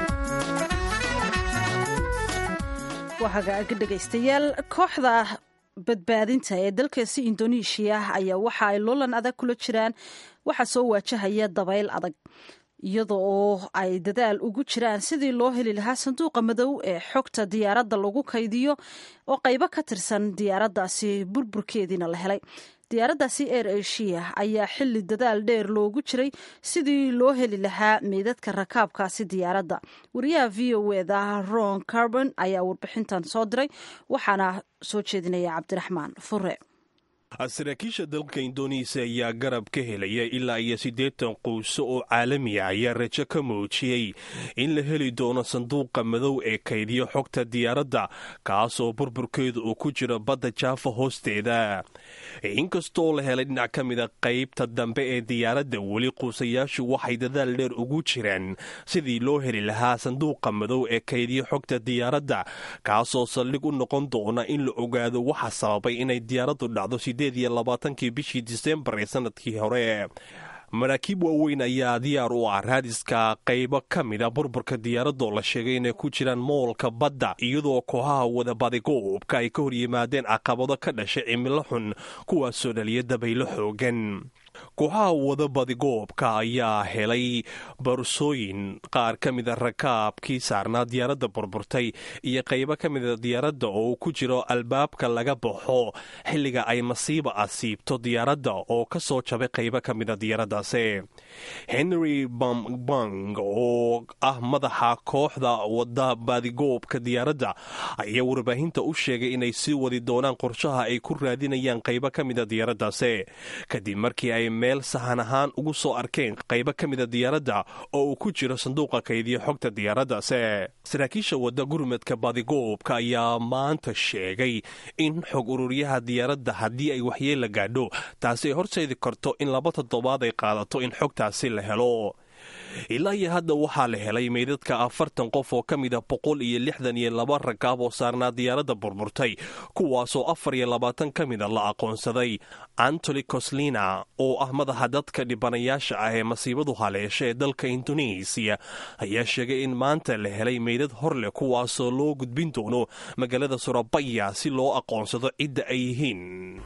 Speaker 2: waa hagaaga dhegaystayaal kooxda badbaadinta ee dalkaasi indoneeshiya ayaa waxa ay loolan adag kula jiraan waxaa soo waajahaya dabayl adag iyada oo ay dadaal ugu jiraan sidii loo heli lahaa sanduuqa madow ee xogta diyaaradda lagu kaydiyo oo qaybo ka tirsan diyaaraddaasi burburkeediina la helay diyaaraddaasi air asia ayaa xili dadaal dheer loogu jiray sidii loo heli lahaa meydadka rakaabkaasi diyaaradda wariyaha v o eda ron carbon ayaa warbixintan soo diray waxaana soo jeedinaya cabdiraxmaan fure
Speaker 1: saraakiisha dalka indoneesiya ayaa garab ka helaya ilaa iyo siddeetan quuso oo caalamiya ayaa rajo ka muujiyey in la heli doono sanduuqa madow ee kaydiyo xogta diyaaradda kaasoo burburkeedu uu ku jiro badda jaafa hoosteeda inkastoo la helay dhinac ka mida qaybta dambe ee diyaaradda weli quusayaashu waxay dadaal dheer ugu jiraan sidii loo heli lahaa sanduuqa madow ee kaydiyo xogta diyaaradda kaasoo saldhig u noqon doona in la ogaado waxa sababay inay diyaaraddu dhacdo labaatankii bishii disembar ee sanadkii hore maraakiib waaweyn ayaa diyaar u ah raadiska qaybo ka mida burburka diyaaradoo la sheegay inay ku jiraan moolka badda iyadoo kooxaha wadabadigoobka ay ka hor yimaadeen caqabado ka dhashay cimilo xun kuwaasoo dhaliya dabaylo xoogan kooxaha wadabadigoobka ayaa helay barsooyin qaar ka mida rakaabkii saarnaa diyaaradda burburtay iyo qaybo ka mida diyaaradda oo ku jiro albaabka laga baxo xilliga ay masiiba asiibto diyaaradda oo ka soo jabay qaybo ka mida diyaaraddaasi henry bambang oo ah madaxa kooxda wadabadigoobka diyaaradda ayaa warbaahinta u sheegay inay sii wadi doonaan qorshaha ay ku raadinayaan qaybo ka mida diyaaraddaasi kadib markii ay meel sahan ahaan ugu soo arkeen qaybo ka mida diyaaradda oo uu ku jiro sanduuqa kaydiyo xogta diyaaraddaase saraakiisha wadda gurmadka badigoobka ayaa maanta sheegay in xog ururyaha diyaaradda haddii ay waxyeella gaadho taasi ay horseedi karto in laba toddobaad ay qaadato in xogtaasi la helo ilaa iyo hadda waxaa la helay meydadka afartan qof oo ka mida boqol iyo lixdan iyo laba rakaab oo saarnaa diyaaradda burburtay kuwaasoo afar iyo labaatan ka mida la aqoonsaday antony coslina oo ah madaxa dadka dhibanayaasha ah ee masiibadu haleesha ee dalka indoneesiya ayaa sheegay in maanta la helay meydad hor leh kuwaasoo loo gudbin doono magaalada surabaya si loo aqoonsado cidda ay yihiin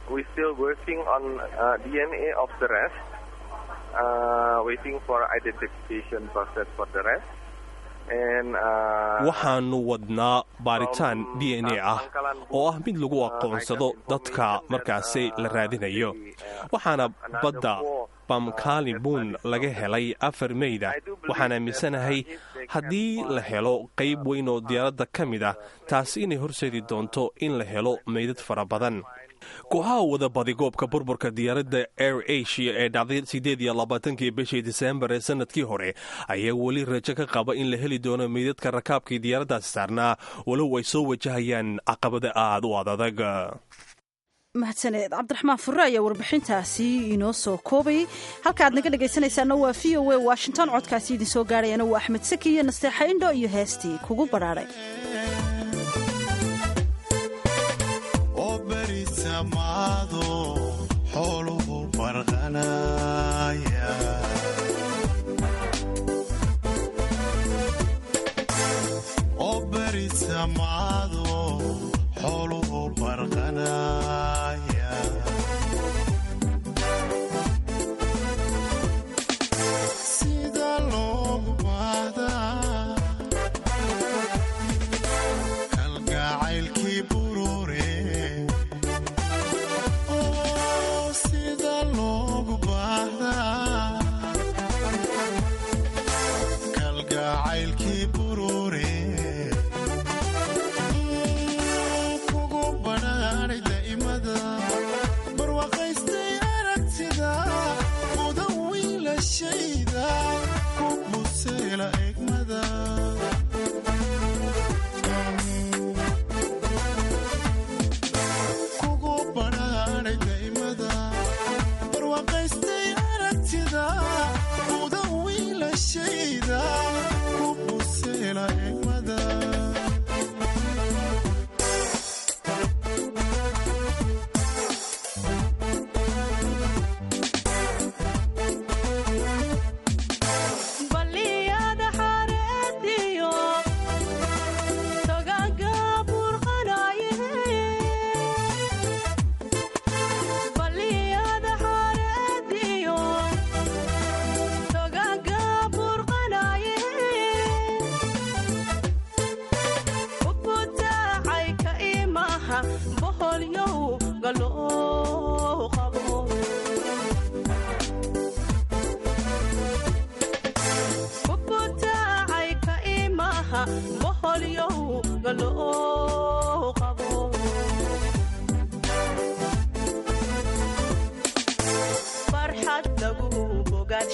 Speaker 1: waxaanu wadnaa baaritaan d n a ah oo ah mid lagu aqoonsado dadka markaasi la raadinayo waxaana badda bamkalibuun laga helay afar meyda waxaan aaminsanahay haddii la helo qayb weyn oo diyaaradda ka mid ah taasi inay horseedi doonto in la helo meydad fara badan kooxaha wada badigoobka burburka diyaaradda air asia ee dhacday siddeed iyo labaatankii bishii disembar ee sanadkii hore ayaa weli rajo ka qaba in la heli doono meydadka rakaabkii diyaaraddaasi saarnaa walow ay soo wajahayaan caqabado aad u adadag
Speaker 2: mahadsaneed cabdiraxmaan furre ayaa warbixintaasi inoo soo koobayay halka aad naga dhegaysanaysaana waa v o a washington codkaasi idin soo gaarayana waa axmed saki iyo nasteexa indho iyo heestii kugu badhaadhay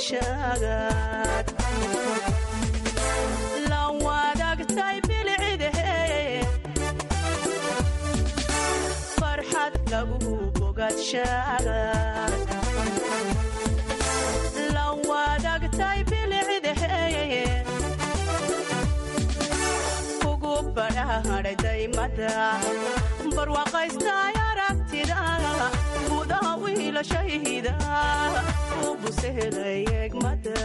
Speaker 11: bogaadshagaad la wadaagtay bilcidahe farxad lagu bogaadshagaad la wadaagtay bilcidahe ugu badhaadhaymada barwaaqaystay aragtida gudaha wiilashayda u busehelay egmada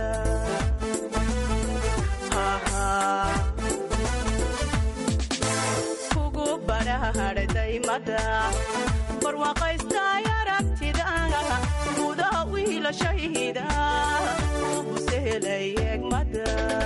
Speaker 11: kugu badhaadhaymada barwaaqaystay aragtida gudaha wiilashayda u busehelay egmada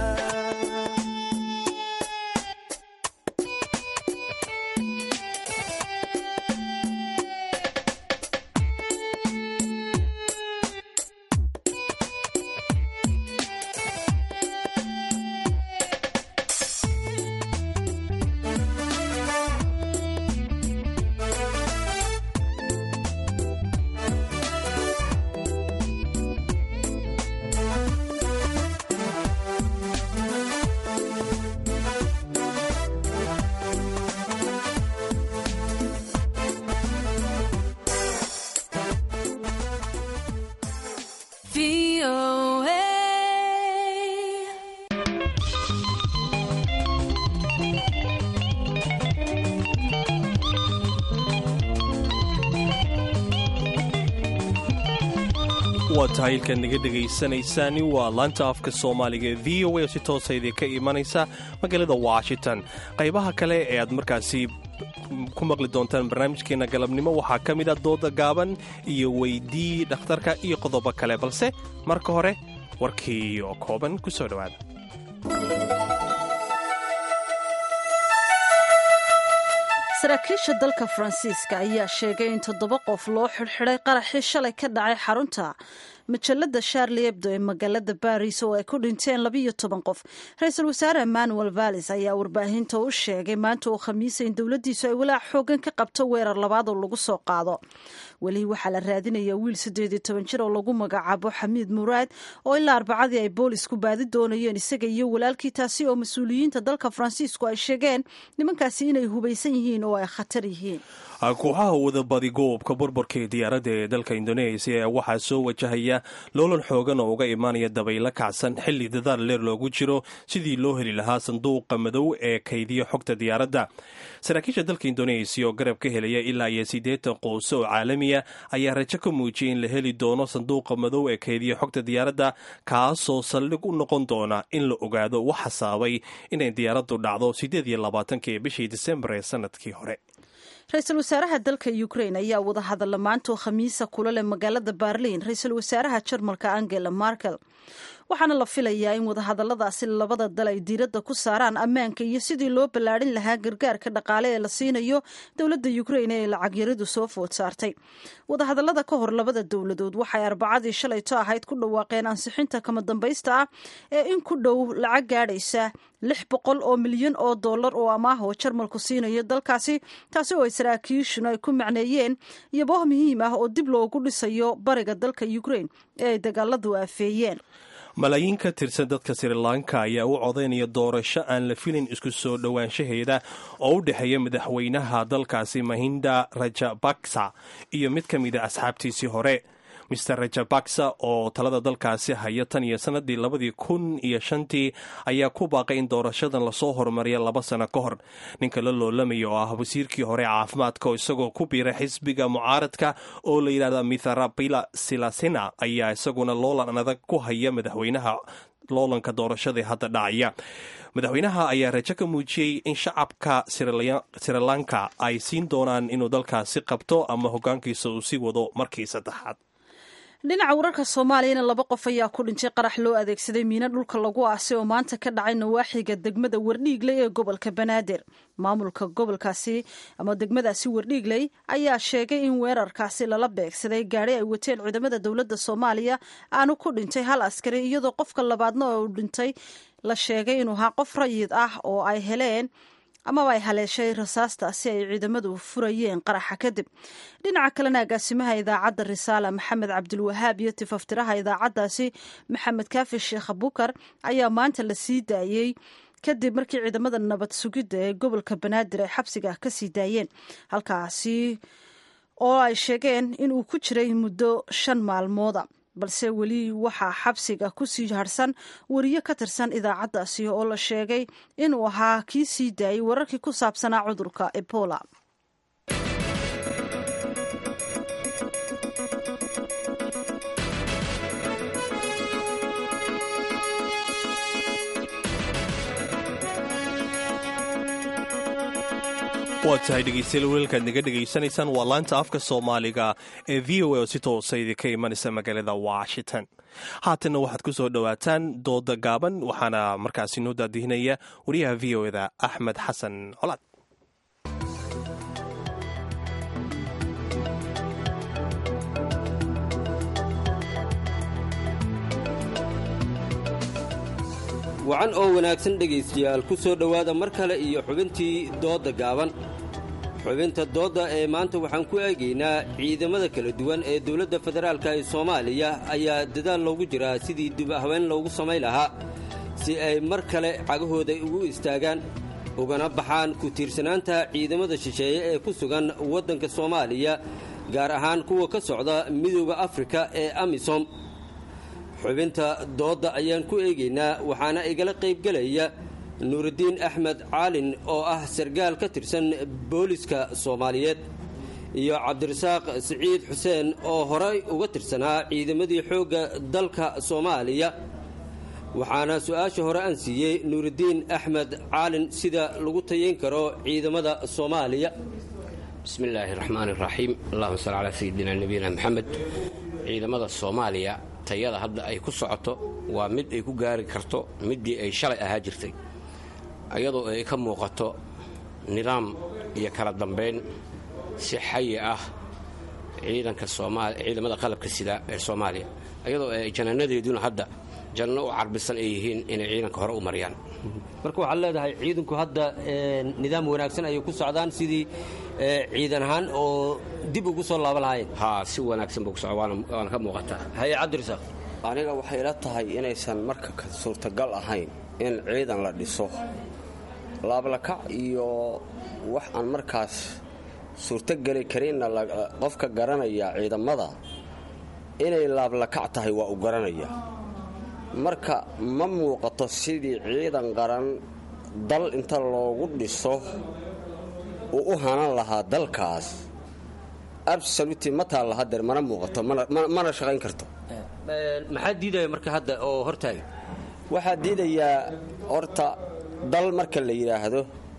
Speaker 1: waa tahay ilkaad naga dhegaysanaysaani waa laanta afka soomaaliga ee v o a oo si toosa idinka imanaysa magaalada washington qaybaha kale ee aad markaasi ku maqli doontaan barnaamijkeena galabnimo waxaa ka mid a dooda gaaban iyo weydii dhakhtarka iyo qodobo kale balse marka hore warkii oo kooban ku soo dhowaada
Speaker 2: saraakiisha dalka faransiiska ayaa sheegay in toddoba qof loo xidhxidhay qaraxii shalay ka dhacay xarunta majallada sharli ebdo ee magaalada baris oo ay ku dhinteen labiyo toban qof ra-iisul wasaare emmanuel vallis ayaa warbaahinta u sheegay maanta oo khamiisa in dowladdiisu ay walaac xoogan ka qabto weerar labaad oo lagu soo qaado weli waxaa la raadinayaa wiil siddeed iyo toban jir oo lagu magacaabo xamiid muraad oo ilaa arbacadii ay boolisku baadi doonayeen isaga iyo walaalkii taasi oo mas-uuliyiinta dalka faransiisku ay sheegeen nimankaasi inay hubaysan yihiin oo ay khatar yihiin
Speaker 1: kooxaha wadabadi goobka burburka ee diyaaradda ee dalka indoneesiya waxaa soo wajahaya loolan xoogan oo uga imaanaya dabaylo kacsan xilli dadaal leer loogu jiro sidii loo heli lahaa sanduuqa madow ee kaydiya xogta diyaaradda saraakiisha dalka indoneesiya oo garab ka helaya ilaa iyo siddeetan qoose oo caalamiya ayaa rajo ka muujiyay in la heli doono sanduuqa madow ee kaydiya xogta diyaaradda kaasoo saldhig u noqon doona in la ogaado wax hasaabay inay diyaaraddu dhacdo siddeed iyo labaatanki bishii disembar ee sanadkii hore
Speaker 2: ra-iisul wasaaraha dalka ukrain ayaa wada hadalla maantoo khamiisa kula leh magaalada berliin ra-iisul wasaaraha jarmalka angela markel waxaana la filayaa in wadahadalladaasi labada dal ay diiradda ku saaraan ammaanka iyo sidii loo ballaadhin lahaa gargaarka dhaqaale ee la siinayo dowladda ukrain ee lacag yaridu soo food saartay wadahadallada ka hor labada dowladood waxay arbacadii shalayto ahayd ku dhawaaqeen ansixinta kama dambaysta ah ee in ku dhow lacag gaadhaysa lix boqol oo milyan oo dollar oo amaah oo jarmalku siinayo dalkaasi taasi oo ay saraakiishuna ay ku macneeyeen iyobooh muhiim ah oo dib loogu dhisayo bariga dalka ukrain ee ay dagaaladu aafeeyeen
Speaker 1: malaayiin ka tirsan dadka sri lanka ayaa u codaynaya doorasho aan la filin isku soo dhowaanshaheeda oo u dhexeeya madaxweynaha dalkaasi mahinda rajabaksa iyo mid ka mid a asxaabtiisii hore mister rajabaksa oo talada dalkaasi haya tan iyo sanadii labadii kun iyo shantii ayaa ku baaqay in doorashadan lasoo horumariya laba sano ka hor ninka la loolamaya oo ah wasiirkii hore caafimaadka oo isagoo ku biiray xisbiga mucaaradka oo la yidhahda mitharapila silasina ayaa isaguna loolan adag ku haya madaxweynaha loolanka doorashadii hadda dhacaya madaxweynaha ayaa rajo ka muujiyey in shacabka sri lanka ay siin doonaan inuu dalkaasi qabto ama hogaankiisa uu sii wado markii saddexaad
Speaker 2: dhinaca wararka soomaaliyana laba qof ayaa ku dhintay qarax loo adeegsaday miino dhulka lagu aasay oo maanta ka dhacay nawaaxiga degmada wardhiigley ee gobolka banaadir maamulka gobolkaasi ama degmadaasi wardhiigley ayaa sheegay in weerarkaasi lala beegsaday gaari ay wateen ciidamada dowladda soomaaliya aanu ku dhintay hal askari iyadoo qofka labaadna oo dhintay la sheegay inuu ahaa qof rayid ah oo ay heleen amaba ay haleeshay rasaasta si ay ciidamadu furayeen qaraxa kadib dhinaca kalena agaasimaha idaacadda risaala maxamed cabdilwahaab iyo tifaftiraha idaacaddaasi maxamed kaafi sheekh abukar ayaa maanta la sii daayey kadib markii ciidamada nabad sugidda ee gobolka banaadir ay xabsiga ka sii daayeen halkaasi oo ay sheegeen inuu ku jiray muddo shan maalmooda balse weli waxaa xabsiga ku sii harsan wariye ka tirsan idaacaddaasi oo la sheegay inuu ahaa kii sii daayey wararkii ku saabsanaa cudurka ebola
Speaker 1: waa tahay dhegeystayaal weelkaad naga dhegaysanaysaan waa laanta afka soomaaliga ee v o a oo si toosa idinka imanaysa magaalada washington haatanna waxaad ku soo dhowaataan dooda gaaban waxaana markaasi noo daadihinaya wariyaha v o eda axmed xasan colaad
Speaker 12: wacan oo wanaagsan dhegaystayaal ku soo dhowaada mar kale iyo xubintii doodda gaaban xubinta doodda ee maanta waxaan ku eegaynaa ciidamada kala duwan ee dowladda federaalka ee soomaaliya ayaa dadaal loogu jiraa sidii dib haween loogu samayn lahaa si ay mar kale cagahooda ugu istaagaan ugana baxaan ku tiirsanaanta ciidamada shisheeye ee ku sugan waddanka soomaaliya gaar ahaan kuwa ka socda midooda afrika ee amisom xubinta doodda ayaan ku eegaynaa waxaana igala qaybgelaya nuurudiin axmed caalin oo ah sargaal ka tirsan booliska soomaaliyeed iyo cabdirasaaq siciid xuseen oo horey uga tirsanaa ciidamadii xoogga dalka soomaaliya waxaana su-aasha hore aan siiyey nuurudiin axmed caalin sida lagu tayayn karo ciidamada soomaaliya
Speaker 13: bismi illaahi raxmaan iraxiim allahuma salli calaa sayidina nabiyina maxamed ciidamada soomaaliya tayada hadda ay ku socoto waa mid ay ku gaari karto middii ay shalay ahaa jirtay iyadoo ay ka muuqato nidaam iyo kala dambayn si xayi ah ciidanka ciidamada qalabka sida ee soomaaliya iyadoo ay janaanadeeduna hadda janno u carbisan ay yihiin inay ciidanka hore u mariyaan
Speaker 12: marka waxaad leedahay ciidanku hadda nidaam wanaagsan ayay ku socdaan sidii ciidan ahaan oo dib ugu soo laaban lahaayeen
Speaker 13: haa si wanaagsan buu ku socda waana ka muuqataa
Speaker 12: haye cabdirasaaq
Speaker 14: aniga waxay ila tahay inaysan marka suurtagal ahayn in ciidan la dhiso laablakac iyo wax aan markaas suurtogeli karinna qofka garanaya ciidamada inay laablakac tahay waa u garanaya marka ma muuqato sidii ciidan qaran dal inta loogu dhiso uu u hanan lahaa dalkaas absoluti ma taalla hadeer mana muuqato mana shaqayn karto
Speaker 12: maxaa diidaya marka hadda oo hortaaga
Speaker 14: waxaa diidayaa horta dal marka la yidhaahdo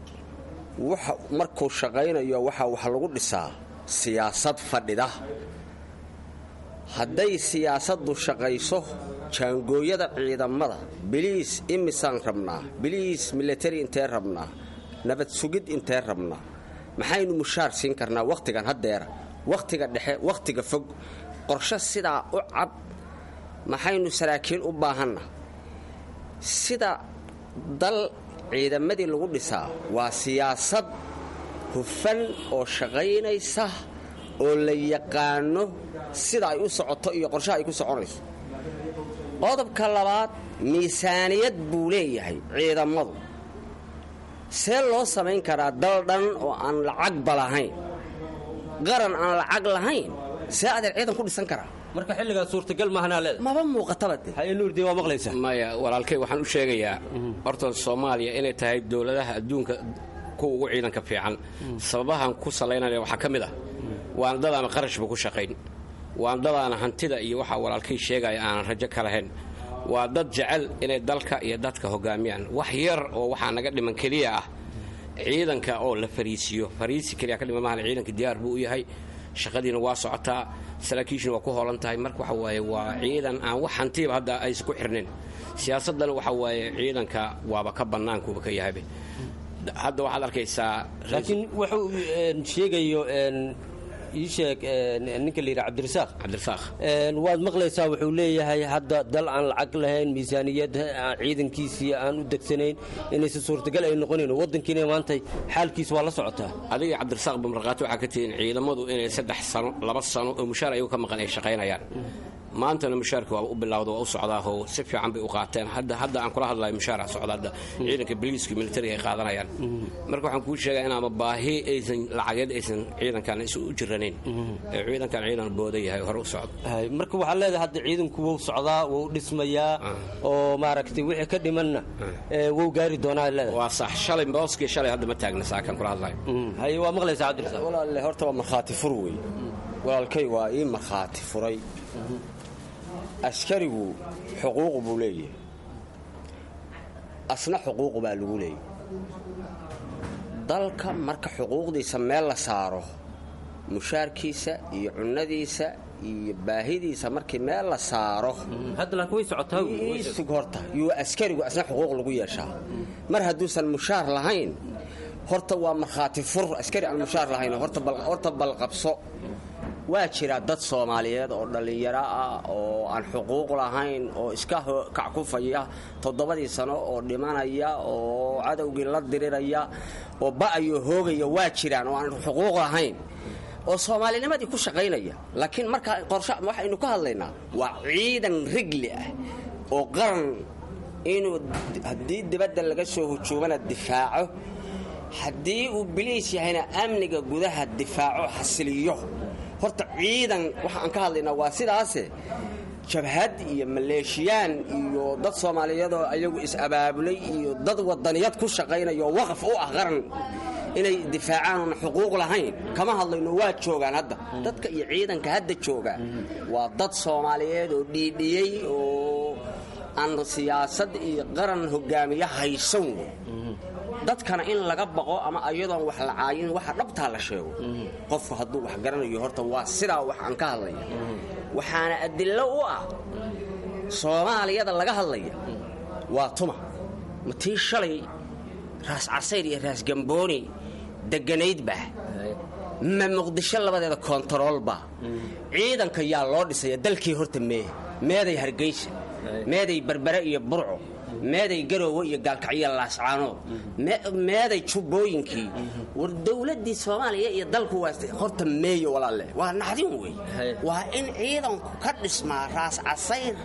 Speaker 14: markuu shaqaynayo waxaa wax lagu dhisaa siyaasad fadhida hadday siyaasaddu shaqayso jaangooyada ciidamada biliis imisaan rabnaa biliis milatari intee rabnaa nabad sugid intee rabnaa maxaynu mushaar siin karnaa wakhtigan haddeera wakhtiga dhexe wakhtiga fog qorshe sidaa u cad maxaynu saraakiil u baahanna sida dal ciidamadii lagu dhisaa waa siyaasad hufan oo shaqaynaysa oo la yaqaano sida ay u socoto iyo qorshaha ay ku soconayso qodobka labaad miisaaniyad buu leeyahay ciidamadu see loo samayn karaa dal dhan oo aan lacagba lahayn qaran aan lacag lahayn see adeer ciidan ku dhisan karaa
Speaker 12: marka xilligaa suurtagal maahanaa leeda
Speaker 14: maba muuqataba de
Speaker 12: hayenuurde waa maqlaysaa
Speaker 13: maya walaalkay waxaan u sheegayaa horta soomaaliya inay tahay dowladaha adduunka kuwa ugu ciidanka fiican sababahan ku salaynaya waxaa ka mid ah waana dadaana qarashba ku shaqayn waan dadaana hantida iyo waxaa walaalkay sheegaya aanan rajo ka lahayn waa dad jecel inay dalka iyo dadka hogaamiyaan wax yar oo waxaa naga dhiman keliya ah ciidanka oo la fariisiyo fariisi keliya ka dhiman maahan ciidanka diyaar buu u yahay shaqadiina waa socotaa saraakiishuna waa ku hoolan tahay marka waxa waaye waa ciidan aan wax hantiba hadda aysan ku xirnayn siyaasadana waxa waaye ciidanka waaba ka bannaankuuba ka yahaybe hadda waxaad arkaysaa
Speaker 12: laakiin wuxuu sheegayo ii sheeg ninka la yidhaha cabdirasaaq
Speaker 13: cabdirasaaq
Speaker 12: waad maqlaysaa wuxuu leeyahay hadda dal aan lacag lahayn miisaaniyad ciidankiisii aan u degsanayn inaysan suurtagal ay noqonayn waddankiina maanta xaalkiisa waa la socotaa
Speaker 13: adiga cabdirasaaq bamraqaati waxaa ka tihiin ciidamadu inay saddex sano laba sano oo mushaar ayagu ka maqan ay shaqaynayaan maantana mushaarka waa u bilowda waa u socdaahoo si fiican bay u qaateen hadda hadda aan kula hadlayo mushaara socda hadda ciidanka boliiska militariga ay qaadanayaan marka waxaan kuu sheegaa inaama baahi aysan lacageed aysan ciidankan isu u jiranayn ee ciidankan ciidan booda yahay hore u socdo
Speaker 12: marka waxaa leedahay hadda ciidanku wuu socdaa wuu dhismayaa oo maaragtay wixii ka dhimanna wuu gaari doonaa leedahay
Speaker 13: waa sax shalay booskii shalay hadda ma taagna saakan kula hadlayo
Speaker 12: haye waa maqlaysaa cabdirasaaq
Speaker 14: walaalle horta waa markhaati fur wey walaalkay waa ii markhaati furay askarigu xuquuq buu leeyahay asna xuquuq baa lagu leeyahy dalka marka xuquuqdiisa meel la saaro mushaarkiisa iyo cunnadiisa iyo baahidiisa markii meel la saaro sug horta yuu askarigu asna xuquuq lagu yeeshaa mar hadduusan mushaar lahayn horta waa markhaati fur askari aan mushaar lahayn horta balqabso waa jira dad soomaaliyeed oo dhallinyaro ah oo aan xuquuq lahayn oo iska kackufaya toddobadii sano oo dhimanaya oo cadowgii la diriraya oo ba'ayo hoogaya waa jiraan oo aan xuquuq lahayn oo soomaalinimadii ku shaqaynaya laakiin markaa qorshe waxaynu ka hadlaynaa waa ciidan rigli ah oo qaran inuu haddii dibadda laga soo hujuumana difaaco haddii uu biliis yahayna amniga gudaha difaaco xasiliyo horta ciidan waxa aan ka hadlaynaa waa sidaase jabhad iyo maleeshiyaan iyo dad soomaaliyeedoo ayagu is-abaabulay iyo dad wadaniyad ku shaqaynaya oo waqaf u ah qaran inay difaacaan oona xuquuq lahayn kama hadlayno waa joogaan hadda dadka iyo ciidanka hadda jooga waa dad soomaaliyeed oo dhiidhiyey oo aan siyaasad iyo qaran hogaamiye haysan wey dadkana in laga baqo ama ayadoon wax la caayin waxa dhabtaa la sheego qofku hadduu wax garanayo horta waa sidaa wax aan ka hadlaya waxaana adillo u ah soomaaliyada laga hadlaya waa tuma ma tii shalay raas casayr iyo raas gambooni deganaydba ma muqdisho labadeeda koontaroolba ciidanka yaa loo dhisaya dalkii horta mee meeday hargeysa meeday berbere iyo burco meeday garoowe iyo gaalkacyo laascaanood meeday jubbooyinkii war dowladdii soomaaliya iyo dalku waa horta meeyo walaalle waa naxdin wey waa in ciidanku ka dhismaa raas casayr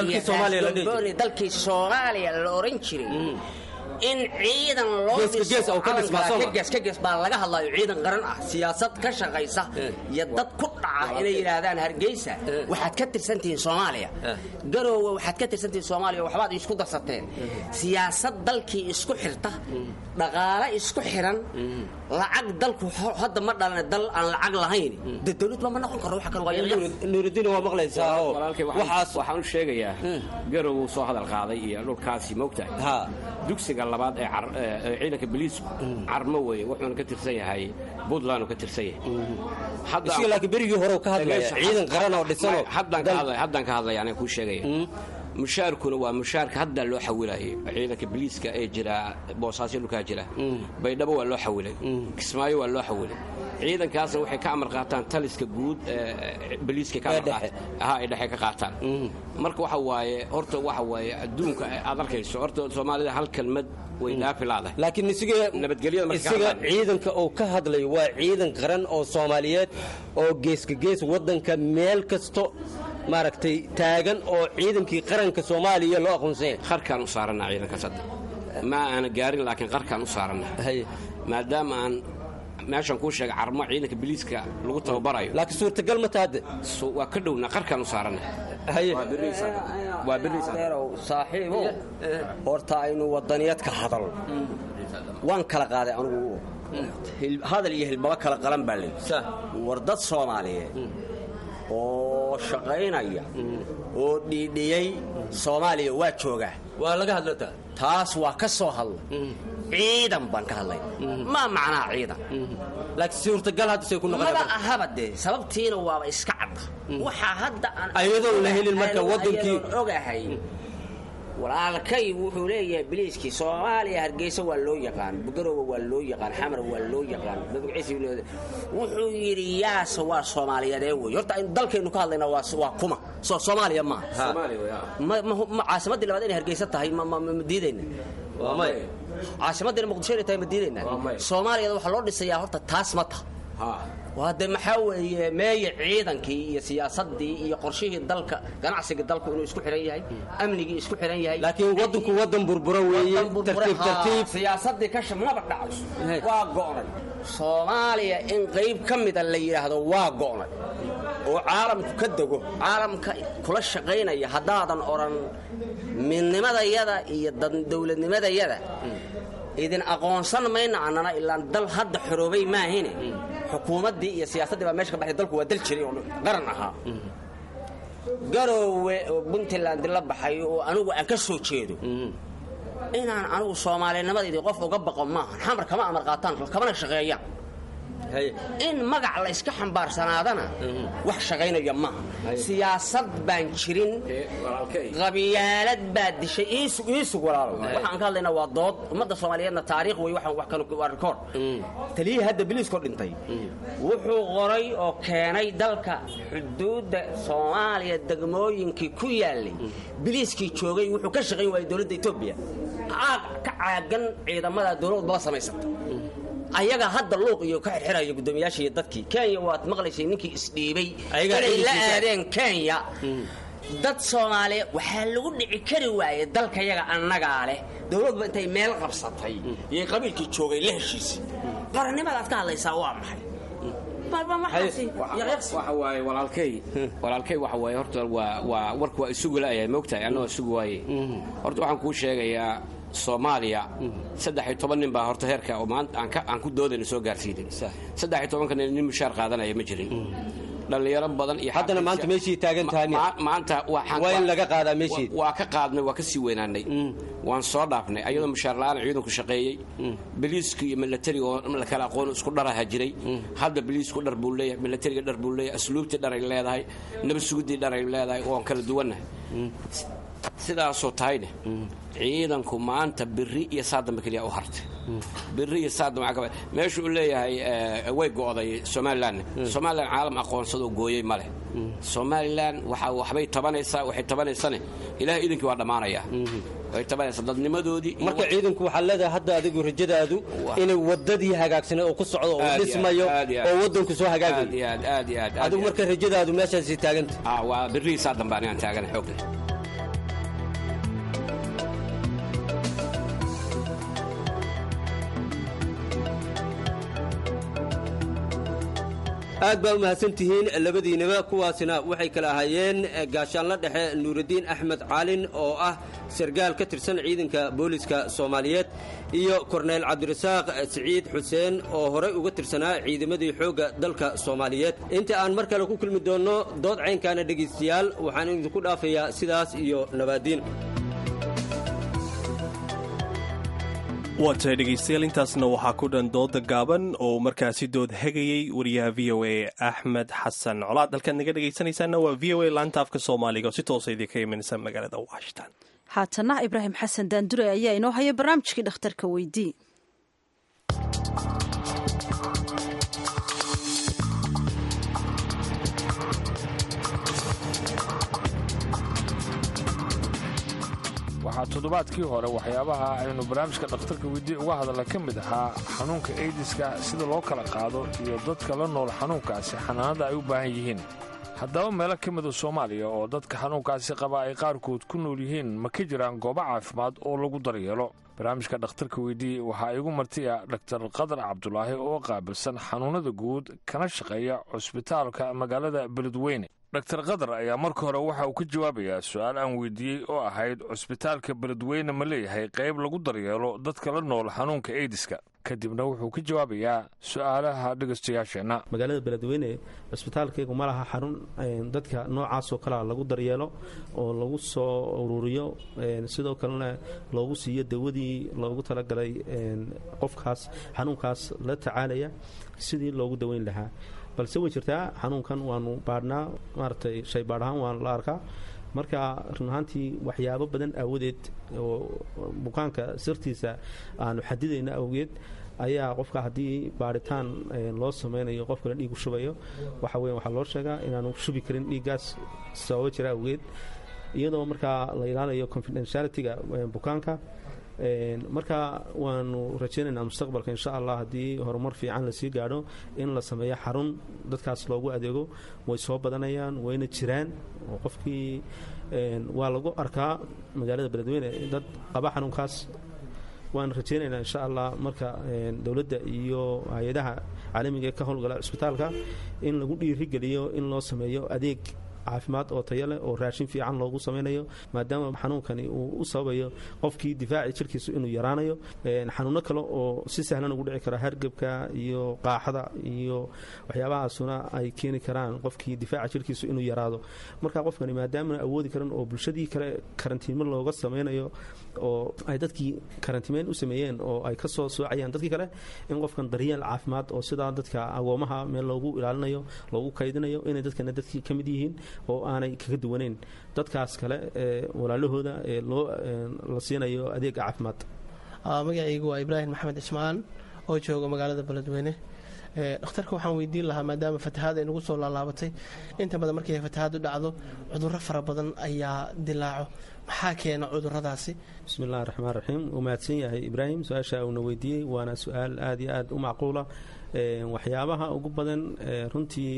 Speaker 14: iyo dalkii soomaaliya la oran jiray in ciidan loogees baa laga hadlayo ciidan qaran ah siyaasad ka shaqaysa iyo dad ku dhaca inay yidhaahdaan hargeysa waxaad ka tirsantihiin soomaaliya garoowe waxaad ka tirsantihiin soomaaliya waxbaad isku darsateen siyaasad dalkii isku xirta dhaqaale isku xiran lacag dalku hadda ma dhalana dal aan lacag lahayn de dowladba ma noqon karo waxa kale
Speaker 12: nuuridiin waa maqlaysaa oo
Speaker 13: waxaas waxaan u sheegayaa garoowe soo hadal qaaday iyo dhulkaasi moogtahay dugsiga labaad ee ciidanka boliisku carmo weye wuxuuna ka tirsan yahay puntland uu ka tirsan yahay
Speaker 12: laakiin berigii hore ka hadlaya ciidan qaran oo dhisanoo
Speaker 13: haddaan ka hadlaya anaa kuu sheegaya mushaarkuna waa mushaarka hadda loo xawilayay ciidanka boliiska ee jira boosaasyo dhulkaa jira baydhabo waa loo xawilay kismaayo waa loo xawilay ciidankaasna waxay ka amar qaataan taliska guud boliiska ay dhexe ka qaataan marka waxa waaye horta waxa waaye adduunka aad arkayso horta soomaalida hal kelmad way dhaafi laadahay
Speaker 12: laakiin isiga isaga ciidanka uu ka hadlayo waa ciidan qaran oo soomaaliyeed oo geeska gees waddanka meel kasto maaragtay taagan oo ciidankii qaranka soomaaliya loo aqoonsanya
Speaker 13: qarkaan u saarana ciidankaas hadda ma aana gaarin laakiin qarkaan u saarana maadaama aan meeshaan kuu sheegay carmo ciidanka biliiska lagu tababarayo
Speaker 12: laakiin suurtagal ma taade
Speaker 13: waa ka dhowna qarkaan u saarana
Speaker 14: saaxiibo horta aynu wadaniyad ka hadal waan kala qaaday anugu hadal iyo hilbaba kala qalan baa ley war dad soomaaliyeed oo shaqaynaya oo dhiidhiyey soomaaliya waa joogaa
Speaker 12: waa laga hadlata
Speaker 14: taas waa ka soo hadla ciidan baan ka hadlay maa macnaa ciidan
Speaker 12: laakiin suurtagal hadda say ku
Speaker 14: maba ahaba dee sababtiina waaba iska cadda waxaa hadda aan
Speaker 12: ayadoon la helin marka wadankii
Speaker 14: ogahay walaalkay wuxuu leeyahay biliiskii soomaaliya hargeysa waa loo yaqaan bugarowa waa loo yaqaan xamar waa loo yaqaan dadciis wuxuu yidhi yaase waa soomaaliyaedee wey horta aynu dalkaynu ka hadlayna waa waa kuma soo soomaaliya maaha ma ma caasimaddii labaad inay hargeysa tahay ma ma ma diidayna caasimaddina muqdisho inay tahay ma diidayna soomaaliyada waxaa loo dhisayaa horta taas ma ta waa de maxaa weeye meeye ciidankii iyo siyaasadii iyo qorshihii dalka ganacsigii dalku inuu isku xihan yahay amnigii isku xihan yahay
Speaker 12: laakiin wadanku wadan burbura weeye tartiib tartiib
Speaker 14: siyaasadii kasha maba dhacayso waa go'nay soomaaliya in qayb ka mida la yidhaahdo waa go'nay oo caalamku ka dego caalamka kula shaqaynaya haddaadan odhan midnimadayada iyo dowladnimadayada idin aqoonsan mayna annana ilaan dal hadda xoroobay maahine xukuumaddii iyo siyaasaddii baa meesha ka baxday dalku waa dal jiray oo qaran ahaa garoowe oo puntland la baxay oo anigu aan ka soo jeedo inaan anigu soomaalinimadaydi qof uga baqo maahan xamar kama amar qaataan kamana shaqeeyaan in magac la iska xambaarsanaadana wax shaqaynaya maaha siyaasad baan jirin qabyaalad baa dishay iisug walaalo waxaan ka hadlaynaa waa dood ummadda soomaaliyeedna taariikh wey waa rikoord taliyihii hadda biliiskoo dhintay wuxuu qoray oo keenay dalka xuduudda soomaaliya degmooyinkii ku yaalay biliiskii joogay wuxuu ka shaqayn waayay dowladda etoobiya ka caagan ciidamada dowladbaba samaysata ayaga hadda luuq iyo ka xirxiraya guddoomiyaasha iyo dadkii kenya waad maqlaysay ninkii isdhiibay inay la aadeen kenya dad soomaaliya waxaa lagu dhici kari waaye dalkayaga annagaa leh dowladba intay meel qabsatay iyo qabiilkii joogay la heshiisay qarannimadaad ka hadlaysaa waa maxay
Speaker 13: waxa waaye walaalkay walaalkay waxa waaye horta waa waa warku waa isugu la'yahay moogtahay annagoo isugu waaye horta waxaan kuu sheegayaa soomaaliya saddex iyo toban nin baa horta heerka oo maanta aan ku doodayna soo gaarsiinay saddex iyo tobanka nin nin mushaar qaadanaya ma jirin dhallinyaro badan iyo
Speaker 12: haddana maanta meeshii taagan tahay
Speaker 13: maanta
Speaker 12: waa in laga qaadaa meeshii
Speaker 13: waa ka qaadnay waa ka sii weynaanay waan soo dhaafnay ayadoo mushaar la'aan ciidanku shaqeeyey biliiska iyo milatariga oo la kala aqoon isku dharaha jiray hadda biliisku dhar buu leeyahay milatariga dhar buu leeyahay asluubtii dharay leedahay nabad sugudii dharay leedahay oon kala duwannahay sidaasoo tahayne ciidanku maanta biri iyo saadamba keliya u hartay biri iyo saadamba meeshu uu leeyahay way go'day somalilan somalilan caalam aqoonsadoo gooyey ma leh somalilan waxa waxbay tabanaysaa waxay tabanaysane ilaah iidankii waa dhammaanayaa way tabanaysaa dadnimadoodii
Speaker 12: marka ciidanku waxaa leedahay hadda adigu rajadaadu inay wadadii hagaagsaneed oo ku socdo oo dhismayo oo wadanku soo hagaagayo
Speaker 13: aad aad iyo aad
Speaker 12: adigu marka rajadaadu meeshaasi taaganta
Speaker 13: waa biri saadamba anigaan taagana xoog leh
Speaker 12: aad baa u mahadsantihiin labadiinaba kuwaasina waxay kala ahaayeen gaashaanla dhexe nuuraddiin axmed caalin oo ah sargaal ka tirsan ciidanka booliska soomaaliyeed iyo korneyl cabdirasaaq siciid xuseen oo horey uga tirsanaa ciidamadii xoogga dalka soomaaliyeed inta aan mar kale ku kulmi doonno dood caynkaana dhegaystayaal waxaan idinku dhaafayaa sidaas iyo nabaadiin
Speaker 1: waa tahay dhegaystayaal intaasna waxaa ku dhan dooda gaaban oo markaasi dood hegayey wariyaha v o a axmed xasan colaad halkaad naga dhegaysanaysaana waa v o a laanta afka soomaaliga oo si toosa idinka imanaysa magaalada washington
Speaker 2: haatana ibraahim xasan daandure ayaa inoo haya barnaamijkii dhakhtarka weydii
Speaker 15: waxaa toddobaadkii hore waxyaabaha aynu barnaamijka dhakhtarka weydii uga hadalla ka mid ahaa xanuunka eydiska sida loo kala qaado iyo dadka la nool xanuunkaasi xanaanada ay u baahan yihiin haddaba meelo ka mida soomaaliya oo dadka xanuunkaasi qaba ay qaarkood ku nool yihiin ma ka jiraan goobo caafimaad oo lagu daryeelo barnaamijka dhakhtarka weydii waxaa igu martiya dhaktar qadar cabdulaahi oo qaabilsan xanuunnada guud kana shaqeeya cusbitaalka magaalada beledweyne dhaktar qadar ayaa marka hore waxa uu ka jawaabayaa su-aal aan weydiiyey oo ahayd cusbitaalka beledweyne ma leeyahay qayb lagu daryeelo dadka la nool xanuunka eydiska kadibna wuxuu ka jawaabayaa su-aalaha dhegaystayaasheenna
Speaker 16: magaalada beledweyne cusbitaalkaygu ma laha xarun dadka noocaasoo kalea lagu daryeelo oo lagu soo ururiyo sidoo kalena loogu siiyo dawadii loogu talagalay qofkaas xanuunkaas la tacaalaya sidii loogu daweyn lahaa balse way jirtaa xanuunkan waanu baadhnaa maaratay shay baadh ahaan waan la arkaa marka run ahaantii waxyaabo badan aawadeed oo bukaanka sirtiisa aanu xadidayna awgeed ayaa qofka haddii baaritaan loo samaynayo qofkana dhiigu shubayo waxa weya waxaa loo sheegaa inaanu shubi karin dhiiggaas sababo jira awgeed iyadoo markaa la ilaalayo confidentialityga bukaanka marka waanu rajaynaynaa mustaqbalka insha allah haddii horumar fiican lasii gaadho in la sameeyo xarun dadkaas loogu adeego way soo badanayaan wayna jiraan oo qofkii waa lagu arkaa magaalada beledweyne dad qaba xanuunkaas waan rajaynaynaa insha allah marka dowladda iyo hay-adaha caalamiga ee ka howlgala cisbitaalka in lagu dhiirigeliyo in loo sameeyo adeeg caafimaad oo tayo leh oo raashin fiican loogu samaynayo maadaama xanuunkani uu u sababayo qofkii difaaci jirkiisu inuu yaraanayo xanuuno kale oo si sahlan ugu dhici kara hargebka iyo qaaxada iyo waxyaabahaasuna ay keeni karaan qofkii difaaca jirkiisu inuu yaraado marka qofkani maadaamana awoodi karan oo bulshadii kale karantiimo looga samaynayo oo ay dadkii karantimeyn u sameeyeen oo ay ka soo soocayaan dadkii kale in qofkan daryeel caafimaad oo sidaa dadka agoomaha meel loogu ilaalinayo loogu kaydinayo inay dadkana dadkii ka mid yihiin oo aanay kaga duwaneyn dadkaas kale ee walaalahooda ee loo la siinayo adeega caafimaad
Speaker 17: magacaygu waa ibraahim maxamed cismaan oo jooga magaalada beledweyne dhakhtarka waxaan weydiin lahaa maadaama fatahaad ay nagu soo laalaabatay inta badan markay fatahaadu dhacdo cudurro fara badan ayaa dilaaco maxaa keena cuduradaasi
Speaker 16: bismillahi raxmaan raxiim uu mahadsan yahay ibraahim su-aasha uuna weydiiyey waana su-aal aada iyo aada u macquula waxyaabaha ugu badan runtii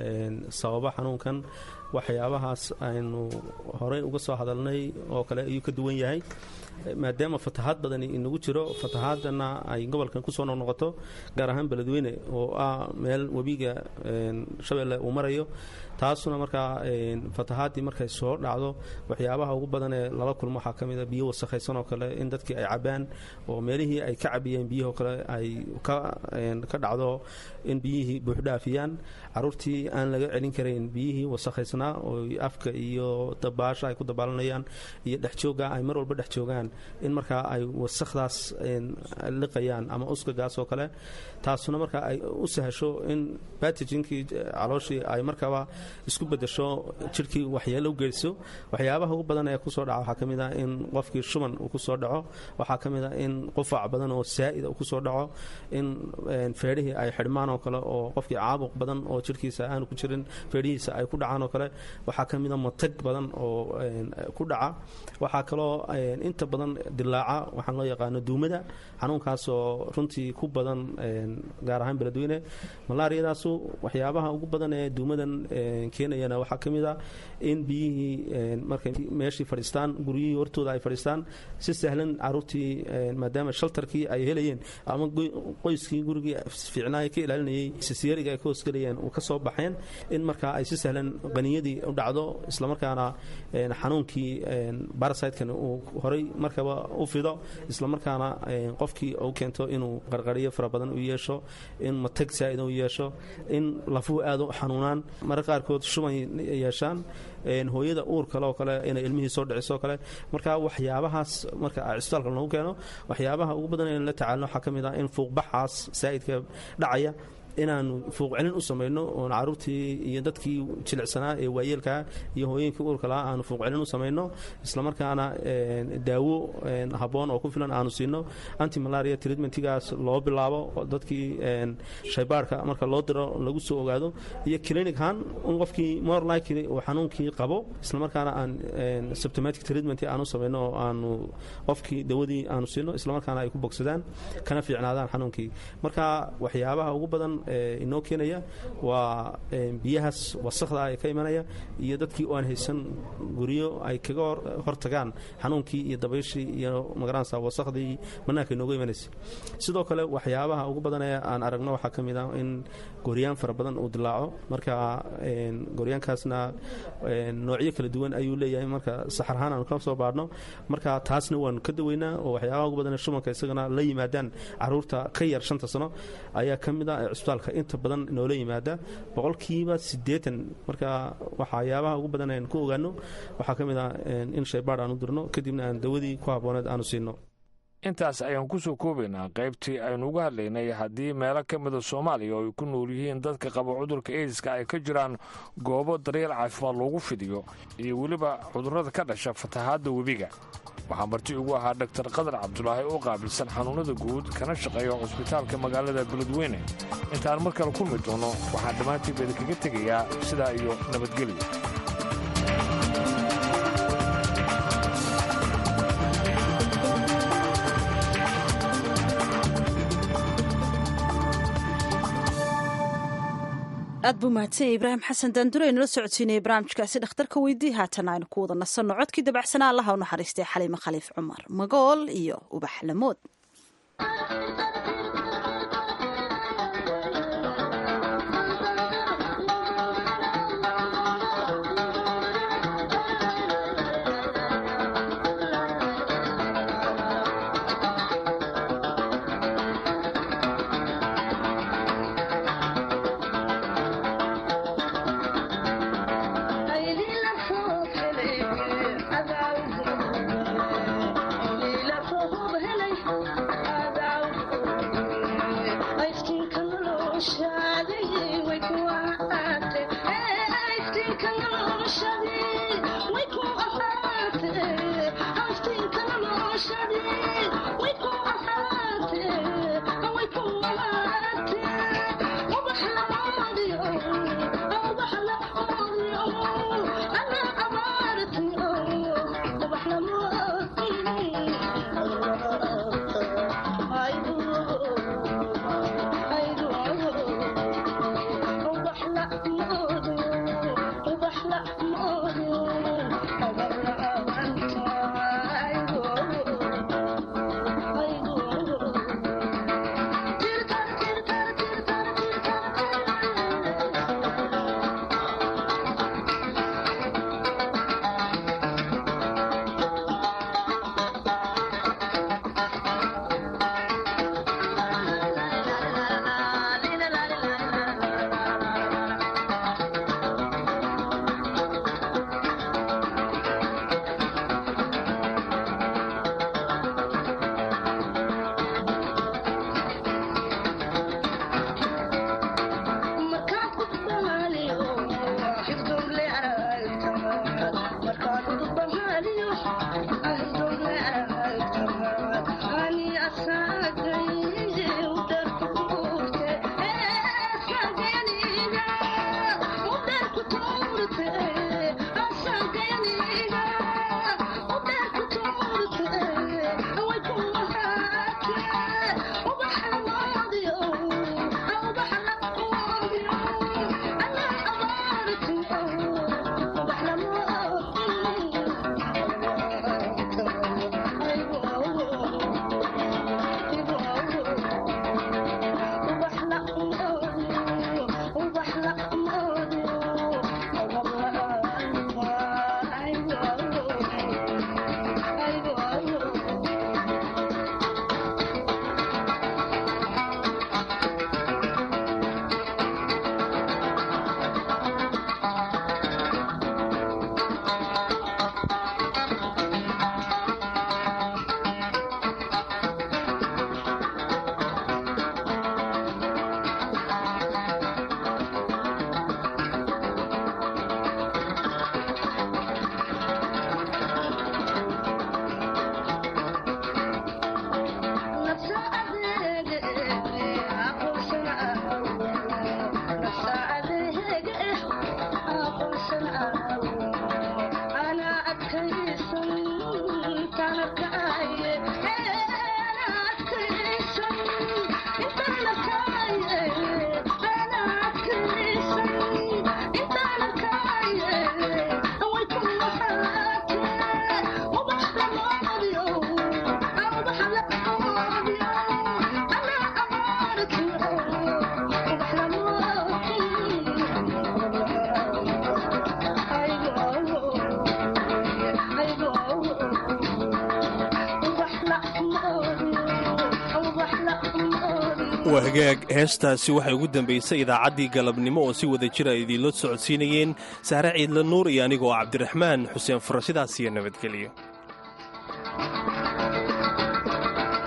Speaker 16: sababa xanuunkan waxyaabahaas aynu horey uga soo hadalnay oo kale ayuu ka duwan yahay maadaama fatahaad badani inagu jiro fatahaadana ay gobolkan kusoo noqnoqoto gaar ahaan beledweyne oo ah meel webiga shabeelle uu marayo taasuna markaa fatahaadii markay soo dhacdo waxyaabaha ugu badan ee lala kulmo waxaa ka mid a biyo wasakhaysan oo kale in dadkii ay cabaan oo meelihii ay ka cabiyeen biyahoo kale ay ka dhacdo in biyihii buuxdhaafiyaan caruurtii aan laga celin karayn biyihii wasakhaysnaa oo afka iyo dabaasha ay ku dabaalanayaan iyo dhexjooga ay mar walba dhex joogaan in markaa ay wasakhdaas liqayaan ama uskagaas oo kale taasuna markaa ay u sahasho in batijinkii calooshii ay markaba isku bedesho jirhkii waxyeelo u geyso waxyaabaha ugu badan ee kusoo dhaca waxaa ka mid ah in qofkii shuban uu kusoo dhaco waxaa ka mid ah in qufac badan oo saa'ida uu kusoo dhaco in feedhihii ay xidhmaan oo kale oo qofkii caabuq badan oo jirhkiisa aanu ku jirin feedhihiisa ay ku dhacaan oo kale waxaa ka mid a matag badan oo ku dhaca waxaa kaloo inta badan dilaaca waxaan loo yaqaano duumada xanuunkaasoo runtii ku badan gaar ahaan beledweyne malaariyadaasu waxyaabaha ugu badan ee duumadan keenayana waxaa ka mid a in biyihii markay meeshii fadhiistaan guryihii hortooda ay fadhiistaan si sahlan caruurtii maadaama shaltarkii ay helayeen ama qoyskii gurigii fiicnaa ka ilaalinayay sisiyariga ay ka hoosgelayeen ka soo baxeen in markaa ay si sahlan qaniyadii u dhacdo islamarkaana xanuunkii barasitekan uu horay markaba u fido islamarkaana qofkii u keento inuu qarqariyo fara badan u yeesho in matag saa'ida u yeesho in lafuhu aada u xanuunaan mararka qaarkood shuban yeeshaan hooyada uur kale oo kale inay ilmihii soo dhiciso kale marka waxyaabahaas marka cisbitaalka lagu keeno waxyaabaha ugu badan in la tacaalno waxaa ka mid ah in fuuqbaxaas saa'idka dhacaya inaanu fuuqcelin u samayno oon caruurtii iyo dadkii jilicsanaa ee waayeelkaa iyo hooyinkii uurka lahaa aanu fuuqcelin u samayno islamarkaana daawo habboon oo ku filan aanu siino antimalaria treatmentigaas loo bilaabo dadkii shaybaarhka marka loo diro lagu soo ogaado iyo clinichan in qofkii more likely uu xanuunkii qabo islamarkaana aan symptomatic treatment aanu samayno oo aanu qofkii dawadii aanu siino islamarkaana ay ku bogsadaan kana fiicnaadaan xanuunkii marka waxyaabaha ugu badan inoo keenaya waa biyahaas wasakda ee ka imanaya iyo dadkii oo aan haysan guryo ay kaga hortagaan xanuunkii iyo dabayshii iyo magaranaysa wasakhdii banaanka inooga imanaysa sidoo kale waxyaabaha ugu badan ee aan aragno waxaa ka mid ah in goryaan fara badan uu dilaaco marka goryaankaasna noocyo kala duwan ayuu leeyahay marka saxarahaan aanu ka soo baadhno marka taasna waanu ka daweynaa oo waxyaabaha ugu badan ee shumanka isagana la yimaadaan caruurta ka yar shanta sano ayaa ka mid ah cisbitaalka inta badan noola yimaada boqolkiiba siddeetan marka waxyaabaha ugu badan aan ku ogaano waxaa ka mid ah in shaybaadh aan u dirno kadibna aan dawadii ku habbooneed aanu siino
Speaker 15: intaas ayaan ku soo koobaynaa qaybtii aynu uga hadlaynay haddii meelo ka mida soomaaliya oo ay ku nool yihiin dadka qaba cudurka aidiska ay ka jiraan goobo daryeel caafimaad loogu fidiyo iyo weliba cudurrada ka dhasha fatahaadda webiga waxaa marti ugu ahaa dhaktar qadar cabdulaahi oo qaabilsan xanuunnada guud kana shaqeeya cusbitaalka magaalada beledweyne intaan mar kale kulmi doono waxaan dhammaantiiba idinkaga tegayaa sidaa iyo nabadgelyo
Speaker 2: aad buu mahadsanya ibraahim xasan daandure nala socodsiinaya barnaamijkaasi dhakhtarka weydii haatan aynu ku wada nasanno codkii dabacsanaa allaha u naxariistay xaliime khaliif cumar magool iyo ubax lamood
Speaker 1: waa hagaag heestaasi waxay ugu dambaysay idaacaddii galabnimo oo si wada jira idiinla socodsiinayeen sahre ciidla nuur iyo anigoo cabdiraxmaan xuseen furo sidaas iyo nabadgelyo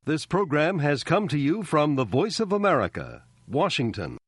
Speaker 18: This program has come to you from the Voice of America, Washington.